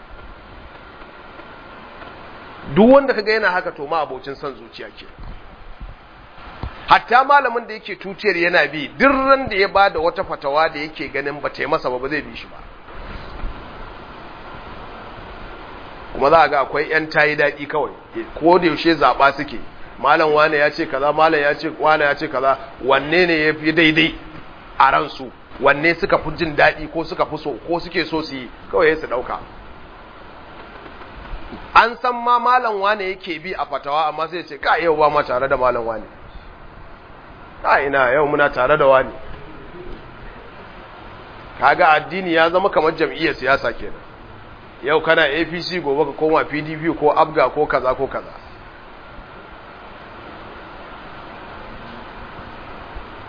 duk wanda kaga yana haka to ma abocin san zuciya ke hatta malamin da yake tutiyar yana bi duk ran da ya bada wata fatawa da yake ganin ba ta yi masa ba ba zai bi shi ba kuma za a ga akwai yan tayi daɗi kawai ko da yaushe zaɓa suke malam wane ya ce kaza malam ya ce wane ya ce kaza wanne ne ya fi daidai a ransu wanne suka fi jin daɗi ko suka fi so ko suke so su yi kawai su ɗauka an san ma malam wane yake bi a fatawa amma sai ce ka yau ba ma tare da malam wane a ina yau muna tare da wani kaga addini ya zama kamar jam'iyyar siyasa kenan yau kana APC gobe ka koma PDP ko ABGA ko kaza ko kaza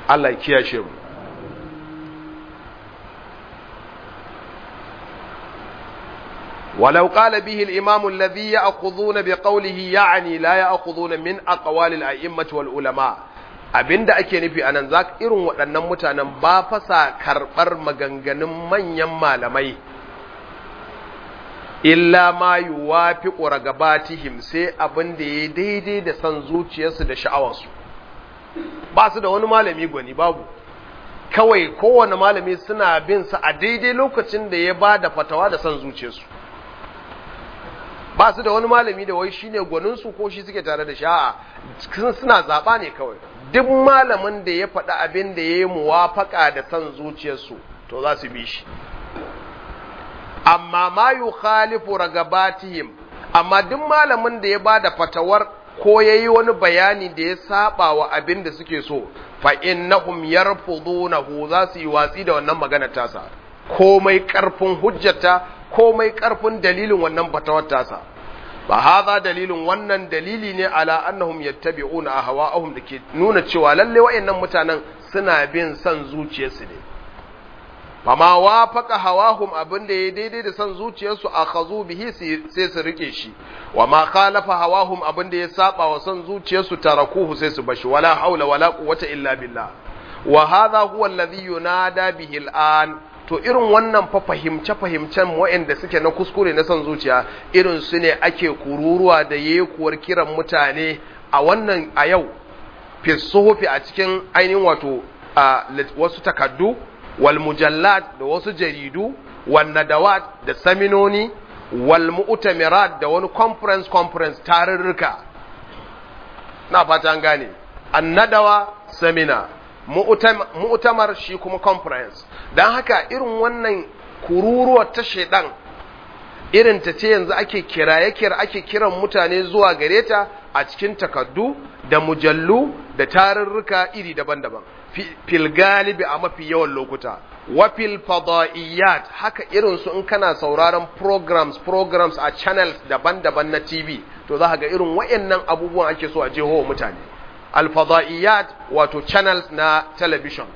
Allah ya kiyashe mu ولو قال به الإمام الذي يأخذون بقوله يعني لا يأخذون من أقوال الأئمة والعلماء abinda ake nufi a nan za irin waɗannan mutanen ba fasa karɓar maganganun manyan malamai illa ma yi wafi ƙuragabatihim sai abin da ya daidai da son zuciyarsu da sha'awarsu ba su da wani malami gwani babu kawai kowane malami suna bin sa a daidai lokacin da ya ba da fatawa da son zuciyarsu ba su da wani malami da wai shine gwaninsu ko shi suke tare da sha'a suna zaɓa ne kawai duk malamin da ya faɗi abin da ya yi muwafaƙa da son zuciyarsu to za su bi shi amma ma yu khalifu ragabatihim amma duk malamin da ya ba da fatawar ko ya yi wani bayani da ya saba wa abin da suke so fa innahum yarfudunahu za su yi watsi da wannan magana tasa komai karfin hujjata komai karfin dalilin wannan fatawar tasa ba haza dalilin wannan dalili ne ala annahum yattabi'una ahwa'ahum dake nuna cewa lalle wayannan mutanen suna bin son zuciyarsu ne fama wafaqa hawahum abinda ya daidai da son zuciyarsu akhazu bihi sai su rike shi wa ma khalafa hawahum abinda ya saba wa son zuciyarsu tarakuhu sai su bashi wala haula wala quwwata illa billah wa hadha huwa alladhi yunada bihi al'an to irin wannan fa fahimce-fahimcen waɗanda suke na kuskure na son zuciya irin su ne ake kururuwa da yekuwar kiran mutane a wannan a yau fisofi a cikin ainihin wato wasu takaddu wal mujallat da wasu jaridu wal nadawat da saminoni wal mu'tamirat da wani conference conference tarurruka na fata an gane annadawa seminar mu'tamar shi kuma conference don haka irin wannan kururuwar ta shaidan irin ta ce yanzu ake kiraye kira ake kiran mutane zuwa gare ta a cikin takaddu da mujallu da tarurruka iri daban-daban fil galibi a mafi yawan lokuta wa fil fadaiyat haka irin su in kana sauraron programs programs a channels daban-daban na TV to za ga irin wayannan abubuwan ake so a jeho mutane alfadaiyat wato channels na television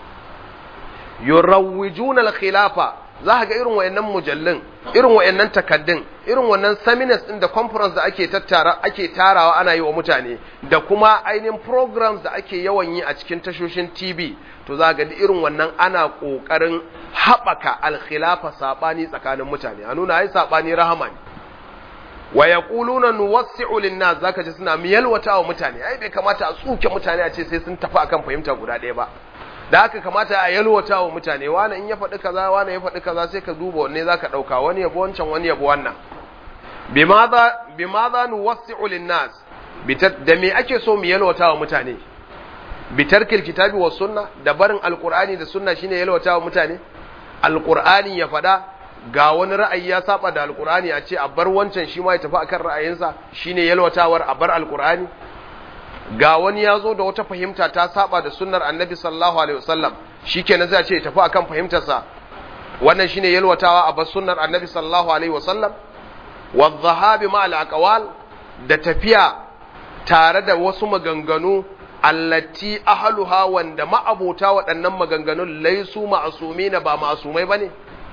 yurawwijuna al-khilafa za ga irin wayannan mujallin irin wayannan takaddun irin wannan seminars din da conference da ake tattara ake tarawa ana yi wa mutane da kuma ainihin programs da ake yawan yi a cikin tashoshin TV to za ga irin wannan ana kokarin haɓaka al-khilafa sabani tsakanin mutane a nuna ai sabani rahama ne wa yaquluna nuwassi'u lin-nas zaka ji suna miyalwata wa mutane ai bai kamata a tsuke mutane a ce sai sun tafi akan fahimta guda ɗaya ba da haka kamata a yalwata wa mutane wani in ya faɗi kaza wani ya faɗi kaza sai ka duba wanne zaka ɗauka wani yabo wancan wani yabo wannan bimadha bimadha nuwassi'u lin-nas da me ake so mu yalwata wa mutane bitarkil kitabi was sunna da barin alqur'ani da sunna shine yalwata wa mutane alqur'ani ya faɗa ga wani ra'ayi ya saba da alkur'ani a ce a bar wancan shi ma ya tafi akan ra'ayinsa shine yalwatawar a bar alkur'ani ga wani ya zo da wata fahimta ta saba da sunnar annabi sallallahu alaihi wasallam shikenan zai ce ya tafi akan fahimtarsa wannan shine yalwatawa a bar sunnar annabi sallallahu alaihi wasallam wa dhahabi ma al da tafiya tare da wasu maganganu allati ahluha wanda ma'abota waɗannan maganganun laisu ma'asumina ba ma'asumai bane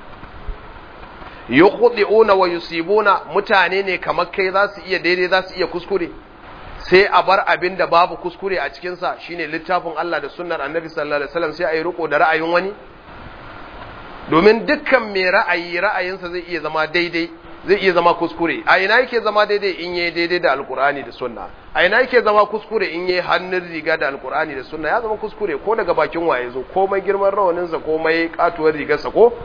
yukhdi'una wa yusibuna mutane ne kamar kai za su iya daidai za su iya kuskure sai a bar abin da babu kuskure a cikin sa shine littafin Allah da sunnar Annabi sallallahu alaihi wasallam sai a yi riko da ra'ayin wani domin dukkan mai ra'ayi ra'ayinsa zai iya zama daidai zai iya zama kuskure a ina yake zama daidai in yayi daidai da alkur'ani da sunna a ina yake zama kuskure in yayi hannun riga da alkur'ani da sunna ya zama kuskure ko daga bakin waye zo komai girman rawaninsa komai katuwar rigarsa ko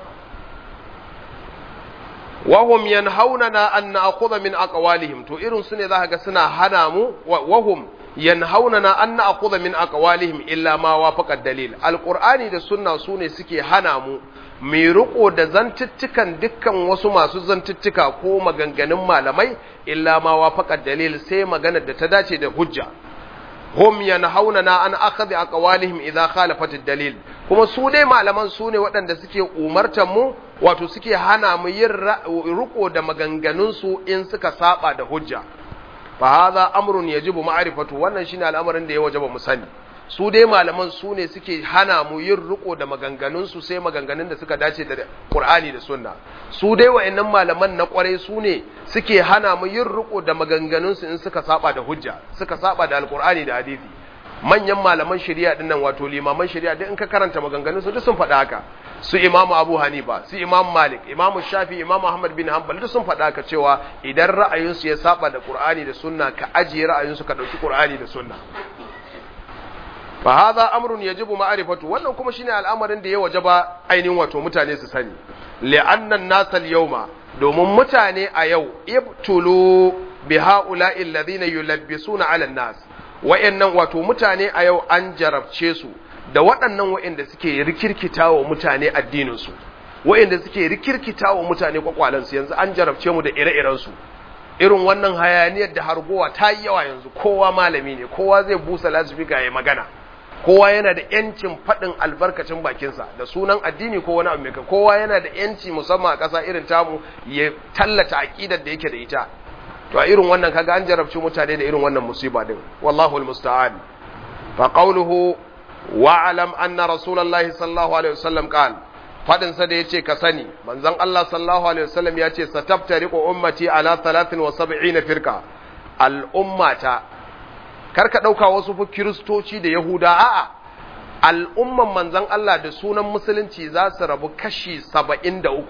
wahum yanhaunana an na'khudha min aqwalihim to irin su ne zaka ga suna hana mu wahum yanhaunana an na'khudha min aqwalihim illa ma wafaqa dalil alqur'ani da sunna su ne suke hana mu mai riko da zantuttukan dukkan wasu masu zantuttuka ko maganganun malamai illa ma wafaqa dalil sai maganar da ta dace da hujja hum yanhaunana an akhadhi aqwalihim idha khalafat ad-dalil kuma su dai malaman su ne waɗanda suke umartar mu wato suke hana mu yin riko da maganganun su in suka saba da hujja fa hadha amrun yajibu ma'rifatu wannan shine al'amarin da ya wajaba mu sani su dai malaman su ne suke hana mu yin riko da maganganun su sai maganganun da suka dace da Qur'ani da Sunna su dai wa'annan malaman na kwarai su ne suke hana mu yin riko da maganganun su in suka saba da hujja suka saba da Alqur'ani da hadisi manyan malaman shari'a dinnan wato limaman shari'a duk in ka karanta maganganun su duk sun faɗa haka su imamu abu hanifa su imam malik imamu shafi imamu ahmad bin hanbal duk sun faɗa haka cewa idan ra'ayinsu ya saba da qur'ani da sunna ka ajiye ra'ayinsu ka ɗauki qur'ani da sunna fa hadha amrun yajibu ma'rifatu wannan kuma shine al'amarin da ya wajaba ainihin wato mutane su sani li'anna an-nas al-yawma domin mutane a yau ibtulu bi ha'ula'i alladhina yulabbisuna 'ala an-nas wa'annan wato mutane a yau an jarabce su da waɗannan wa'anda suke rikirkita wa mutane addininsu wa'anda suke rikirkita wa mutane kwakwalansu yanzu an jarabce mu da ire-irensu irin wannan hayaniyar da hargowa ta yi yawa yanzu kowa malami ne kowa zai busa lasifika ya magana kowa yana da yancin faɗin albarkacin bakinsa da sunan addini ko wani abu mai kowa yana da yanci musamman a ƙasa irin tamu ya tallata aƙidar da yake da ita to a irin wannan kaga an jarabci mutane da irin wannan musiba din wallahu almusta'an fa qawluhu wa alam anna rasulullahi sallallahu alaihi wasallam qala fadin sa da yace ka sani manzon Allah sallallahu alaihi wasallam yace sataftariqu ummati ala 73 firqa al ummata karka dauka wasu fu kristoci da yahuda a'a al'umman manzon Allah da sunan musulunci za su rabu kashi 73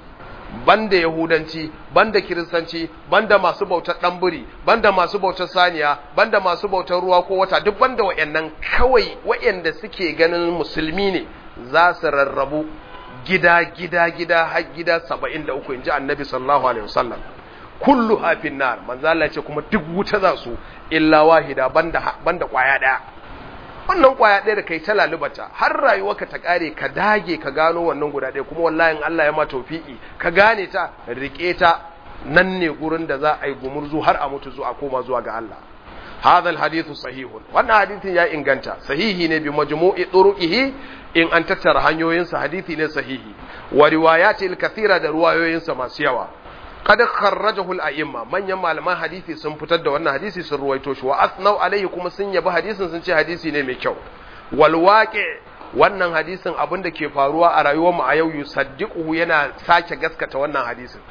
banda yahudanci banda kiristanci banda masu bautar ɗanburi banda masu bautar saniya banda masu bautar ruwa ko wata duk banda wayannan kawai wayanda suke ganin musulmi ne za su rarrabu gida gida gida har gida 73 inji annabi sallallahu alaihi wasallam kullu hafin nar manzo Allah ce kuma duk wuta za su illa wahida banda banda kwaya daya wannan kwaya ɗaya da kai ta lalubata har rayuwarka ta ƙare ka dage ka gano wannan guda ɗaya kuma wallahi in Allah ya ma tawfiki ka gane ta rike ta nan ne gurin da za a yi gumurzu har a mutu zuwa koma zuwa ga Allah hadha alhadithu sahihun wannan hadithin ya inganta sahihi ne bi majmu'i turuqihi in an tattara hanyoyinsa hadithi ne sahihi wa riwayati al-kathira da riwayoyinsa masu yawa qad kharrajahu al-a'imma manyan malaman hadisi sun fitar da wannan hadisi sun ruwaito shi wa asnau alaihi kuma sun yabi hadisin sun ce hadisi ne mai kyau wal waqi wannan hadisin abin da ke faruwa a rayuwar mu a yau yusaddiquhu yana sake gaskata wannan hadisin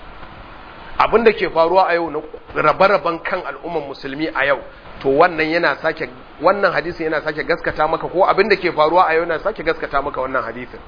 abin da ke faruwa a yau na rabe-raben kan al'umman musulmi a yau to wannan yana sake wannan hadisin yana sake gaskata maka ko abin da ke faruwa a yau yana sake gaskata maka wannan hadisin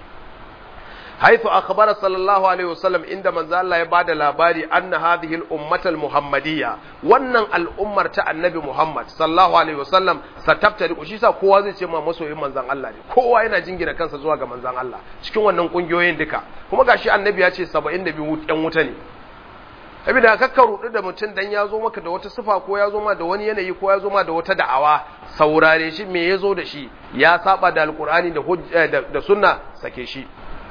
حيث أخبر صلى الله عليه وسلم عند من ذا الله يبعد لاباري أن هذه الأمة المحمدية وأن الأمة تاع النبي محمد صلى الله عليه وسلم ستبتدئ وشي sa kowa zai ce ma masoyin manzon Allah ne kowa yana jingina kansa zuwa ga manzon Allah cikin wannan kungiyoyin duka kuma gashi annabi ya ce 72 yan wuta ne saboda kakka rudu da mutum dan ya zo maka da wata sifa ko ya zo ma da wani yanayi ko ya zo ma da wata da'awa saurare shi me ya zo da shi ya saba da alkur'ani da da sunna sake shi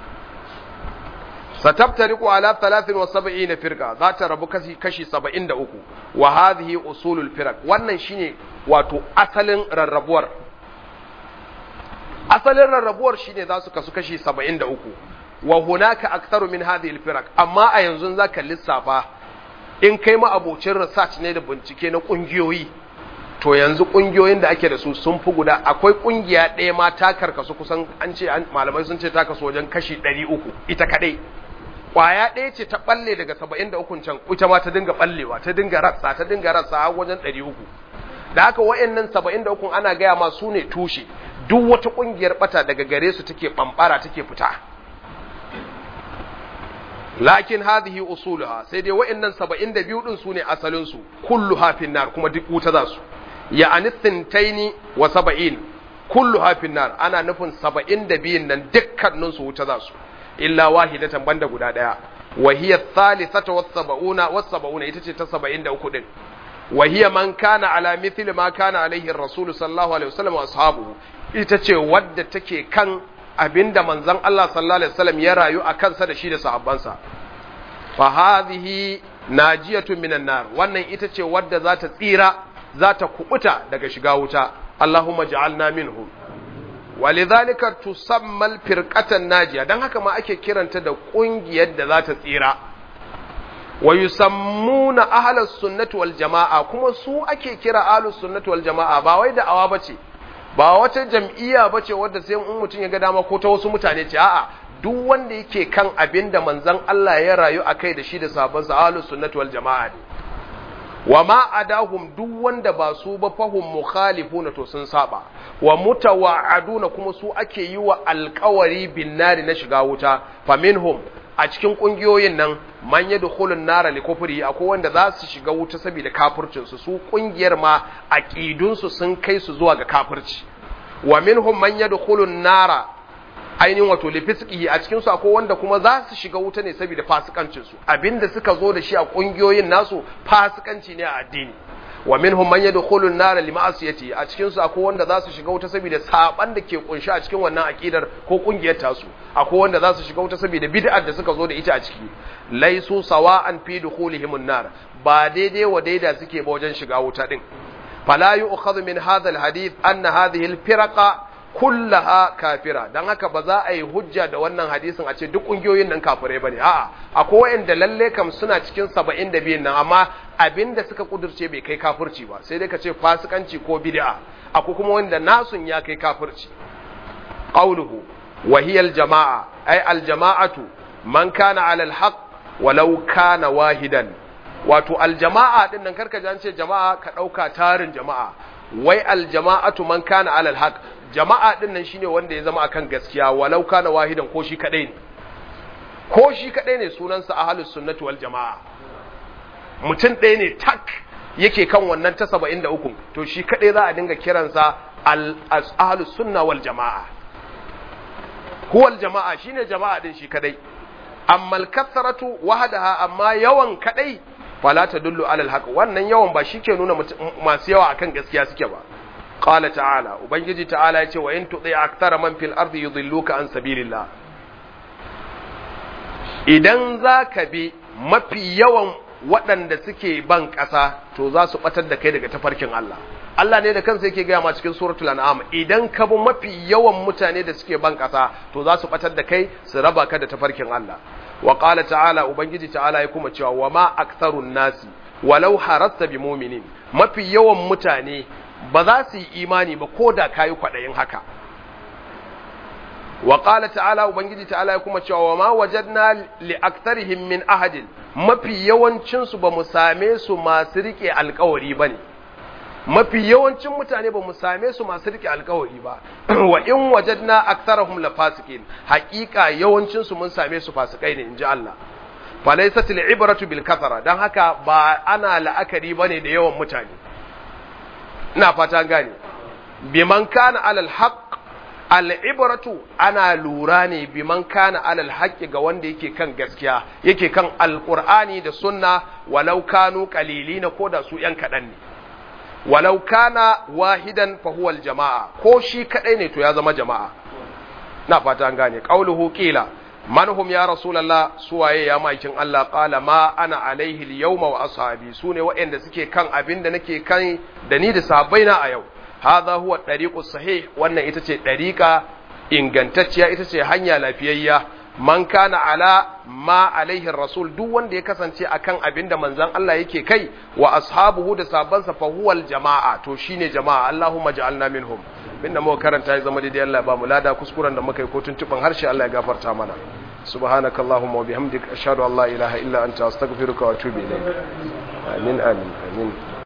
ستفترق على 73 فرقة ذات ربو كشي كشي 73 وهذه أصول الفرق wannan shine wato asalin rarrabuwar asalin rarrabuwar shine za su kasu kashi 73 wa hunaka aktharu min hadhihi alfiraq amma a yanzu zaka lissafa in kai ma abocin research ne da bincike na kungiyoyi to yanzu kungiyoyin da ake da su sun fi guda akwai kungiya ɗaya ma ta karkasu kusan an ce malamai sun ce ta kasu wajen kashi 300 ita kadai kwaya ɗaya ce ta ɓalle daga saba'in da ukun can ita ma ta dinga ɓallewa ta dinga ratsa ta dinga ratsa har wajen ɗari uku da haka wa'annan saba'in da ukun ana gaya ma su ne tushe duk wata ƙungiyar ɓata daga gare su take ɓamɓara take fita lakin hadhihi usuluha sai dai wa'annan saba'in da biyu ɗin su ne asalin su kullu hafin nar kuma duk wuta za su ya anistintaini wa saba'in kullu hafin nar ana nufin saba'in da biyun nan dukkanin su wuta za su illa wahidatan banda guda daya wa hiya thalithatu was-sab'una was-sab'una ita ce ta 73 din wa hiya man kana ala mithli ma kana alaihi ar-rasul sallallahu alaihi wasallam wa ashabuhu ita ce wadda take kan abinda manzon Allah sallallahu alaihi wasallam ya rayu a kansa da shi da sahabbansa fa hadhihi najiyatu minan nar wannan ita ce wadda za ta tsira za ta kubuta daga shiga wuta Allahumma ja'alna minhum walidhalika tusammal firqatan najiya dan haka ma ake kiranta da kungiyar da za ta tsira wa yusammuna ahlus sunnati wal jamaa kuma su ake kira ahlus sunnati wal jamaa ba wai da awa bace ba wata jam'iyya bace wadda sai in mutum ya ga dama ko ta wasu mutane ce a'a duk wanda yake kan abin da manzon Allah ya rayu akai da shi da sahabban sa ahlus sunnati wal jama'a ne wa ma adahum duk wanda ba su ba fahum mukhalifuna to sun saba wa mutawa'aduna kuma su ake yi wa alkawari bin nari na shiga wuta faminhum a cikin kungiyoyin nan man yadkhulun nara li kufri akwai wanda za su shiga wuta saboda kafircin su su kungiyar ma aqidun su sun kai su zuwa ga kafirci wa minhum man yadkhulun nara ainihin wato lifisqihi a cikin su akwai wanda kuma za su shiga wuta ne saboda fasikancin su abinda suka zo da shi a kungiyoyin nasu fasikanci ne a addini wa minhum man yadkhulu an-nar lima'asiyati a cikin su akwai wanda za su shiga wuta saboda saban da ke kunshi a cikin wannan akidar ko kungiyar tasu akwai wanda za su shiga wuta saboda bid'ar da suka zo da ita a ciki laisu sawa'an fi dukhulihim an-nar ba daidai wa daida suke ba wajen shiga wuta din fala yu'khadhu min hadha al-hadith anna hadhihi al-firaqa kullaha kafira dan haka ba za a yi hujja da wannan hadisin a ce duk kungiyoyin nan kafirai bane a'a akwai wanda lalle kam suna cikin 72 nan amma abinda suka kudurce bai kai kafirci ba sai dai ka ce fasikanci ko bid'a akwai kuma wanda nasun ya kai kafirci qauluhu wa hiya al-jama'a ay al-jama'atu man kana 'ala al-haq walau kana wahidan wato al-jama'a din nan karka ji an ce jama'a ka dauka tarin jama'a wai al-jama'atu man kana 'ala al-haq jama'a din nan shine wanda ya zama akan gaskiya walau kana wahidan ko shi kadai ne ko shi kadai ne sunansa ahlus sunnati wal jama'a mutum ɗaya ne tak yake kan wannan ta 73 to shi kadai za a dinga kiransa al ahlus sunna wal jama'a huwal jama'a shine jama'a din shi kadai amma al kathratu wahdaha amma yawan kadai fala tadullu ala al haqq wannan yawan ba shike nuna masu yawa akan gaskiya suke ba قال تعالى وبنجي تعالى يتي وإن تطيع أكثر من في الأرض يضلوك عن سبيل الله idan za ka bi mafi yawan waɗanda suke ban ƙasa to za su ɓatar da kai daga tafarkin Allah Allah ne da kansa yake gaya ma cikin suratul an'am idan ka bi mafi yawan mutane da suke ban ƙasa to za su ɓatar da kai su raba ka da tafarkin Allah wa qala ta'ala ubangiji ta'ala ya kuma cewa wa ma aktharun nasi walau harasta bi mu'minin mafi yawan mutane ba za su yi imani ba ko da kayi kwaɗayin haka wa ƙala ta'ala ubangiji ta'ala ya kuma cewa ma wajadna li aktarihim min ahadin mafi yawancinsu ba mu same su masu riƙe alƙawari ba ne mafi yawancin mutane ba mu same su masu riƙe alƙawari ba wa in wajadna aktarahum la fasikin haƙiƙa yawancinsu mun same su fasikai ne inji Allah falaysat al-ibratu bil kathara dan haka ba ana la'akari bane da yawan mutane ina fata gane biman kana alal haqq al'ibratu ana lura ne biman kana alal haqqi ga wanda yake kan gaskiya yake kan alqur'ani da sunna walau kanu qalilina ko da su yan kadan ne walau kana wahidan fa huwa jamaa ko shi kadai ne to ya zama jama'a na fata an gane qauluhu qila man hum ya rasulullah suwaye ya maikin Allah qala ma ana alaihi al-yawma wa ashabi sune waɗanda suke kan abin da nake kan da ni da sahabbaina a yau hadha huwa tariqus sahih wannan ita ce dariqa ingantacciya ita ce hanya lafiyayya man kana ala ma alaihi rasul duk wanda ya kasance akan abin da manzon Allah yake kai wa ashabuhu da sahabbansa fa huwal jama'a to shine jama'a Allahumma ja'alna minhum binda muka karanta ya zama daidai Allah ba mu lada kuskuren da muka yi ko tuntuban harshe Allah ya gafarta mana subhanakallahumma wa bihamdika ashhadu an la ilaha illa anta astaghfiruka wa atubu ilayk amin amin amin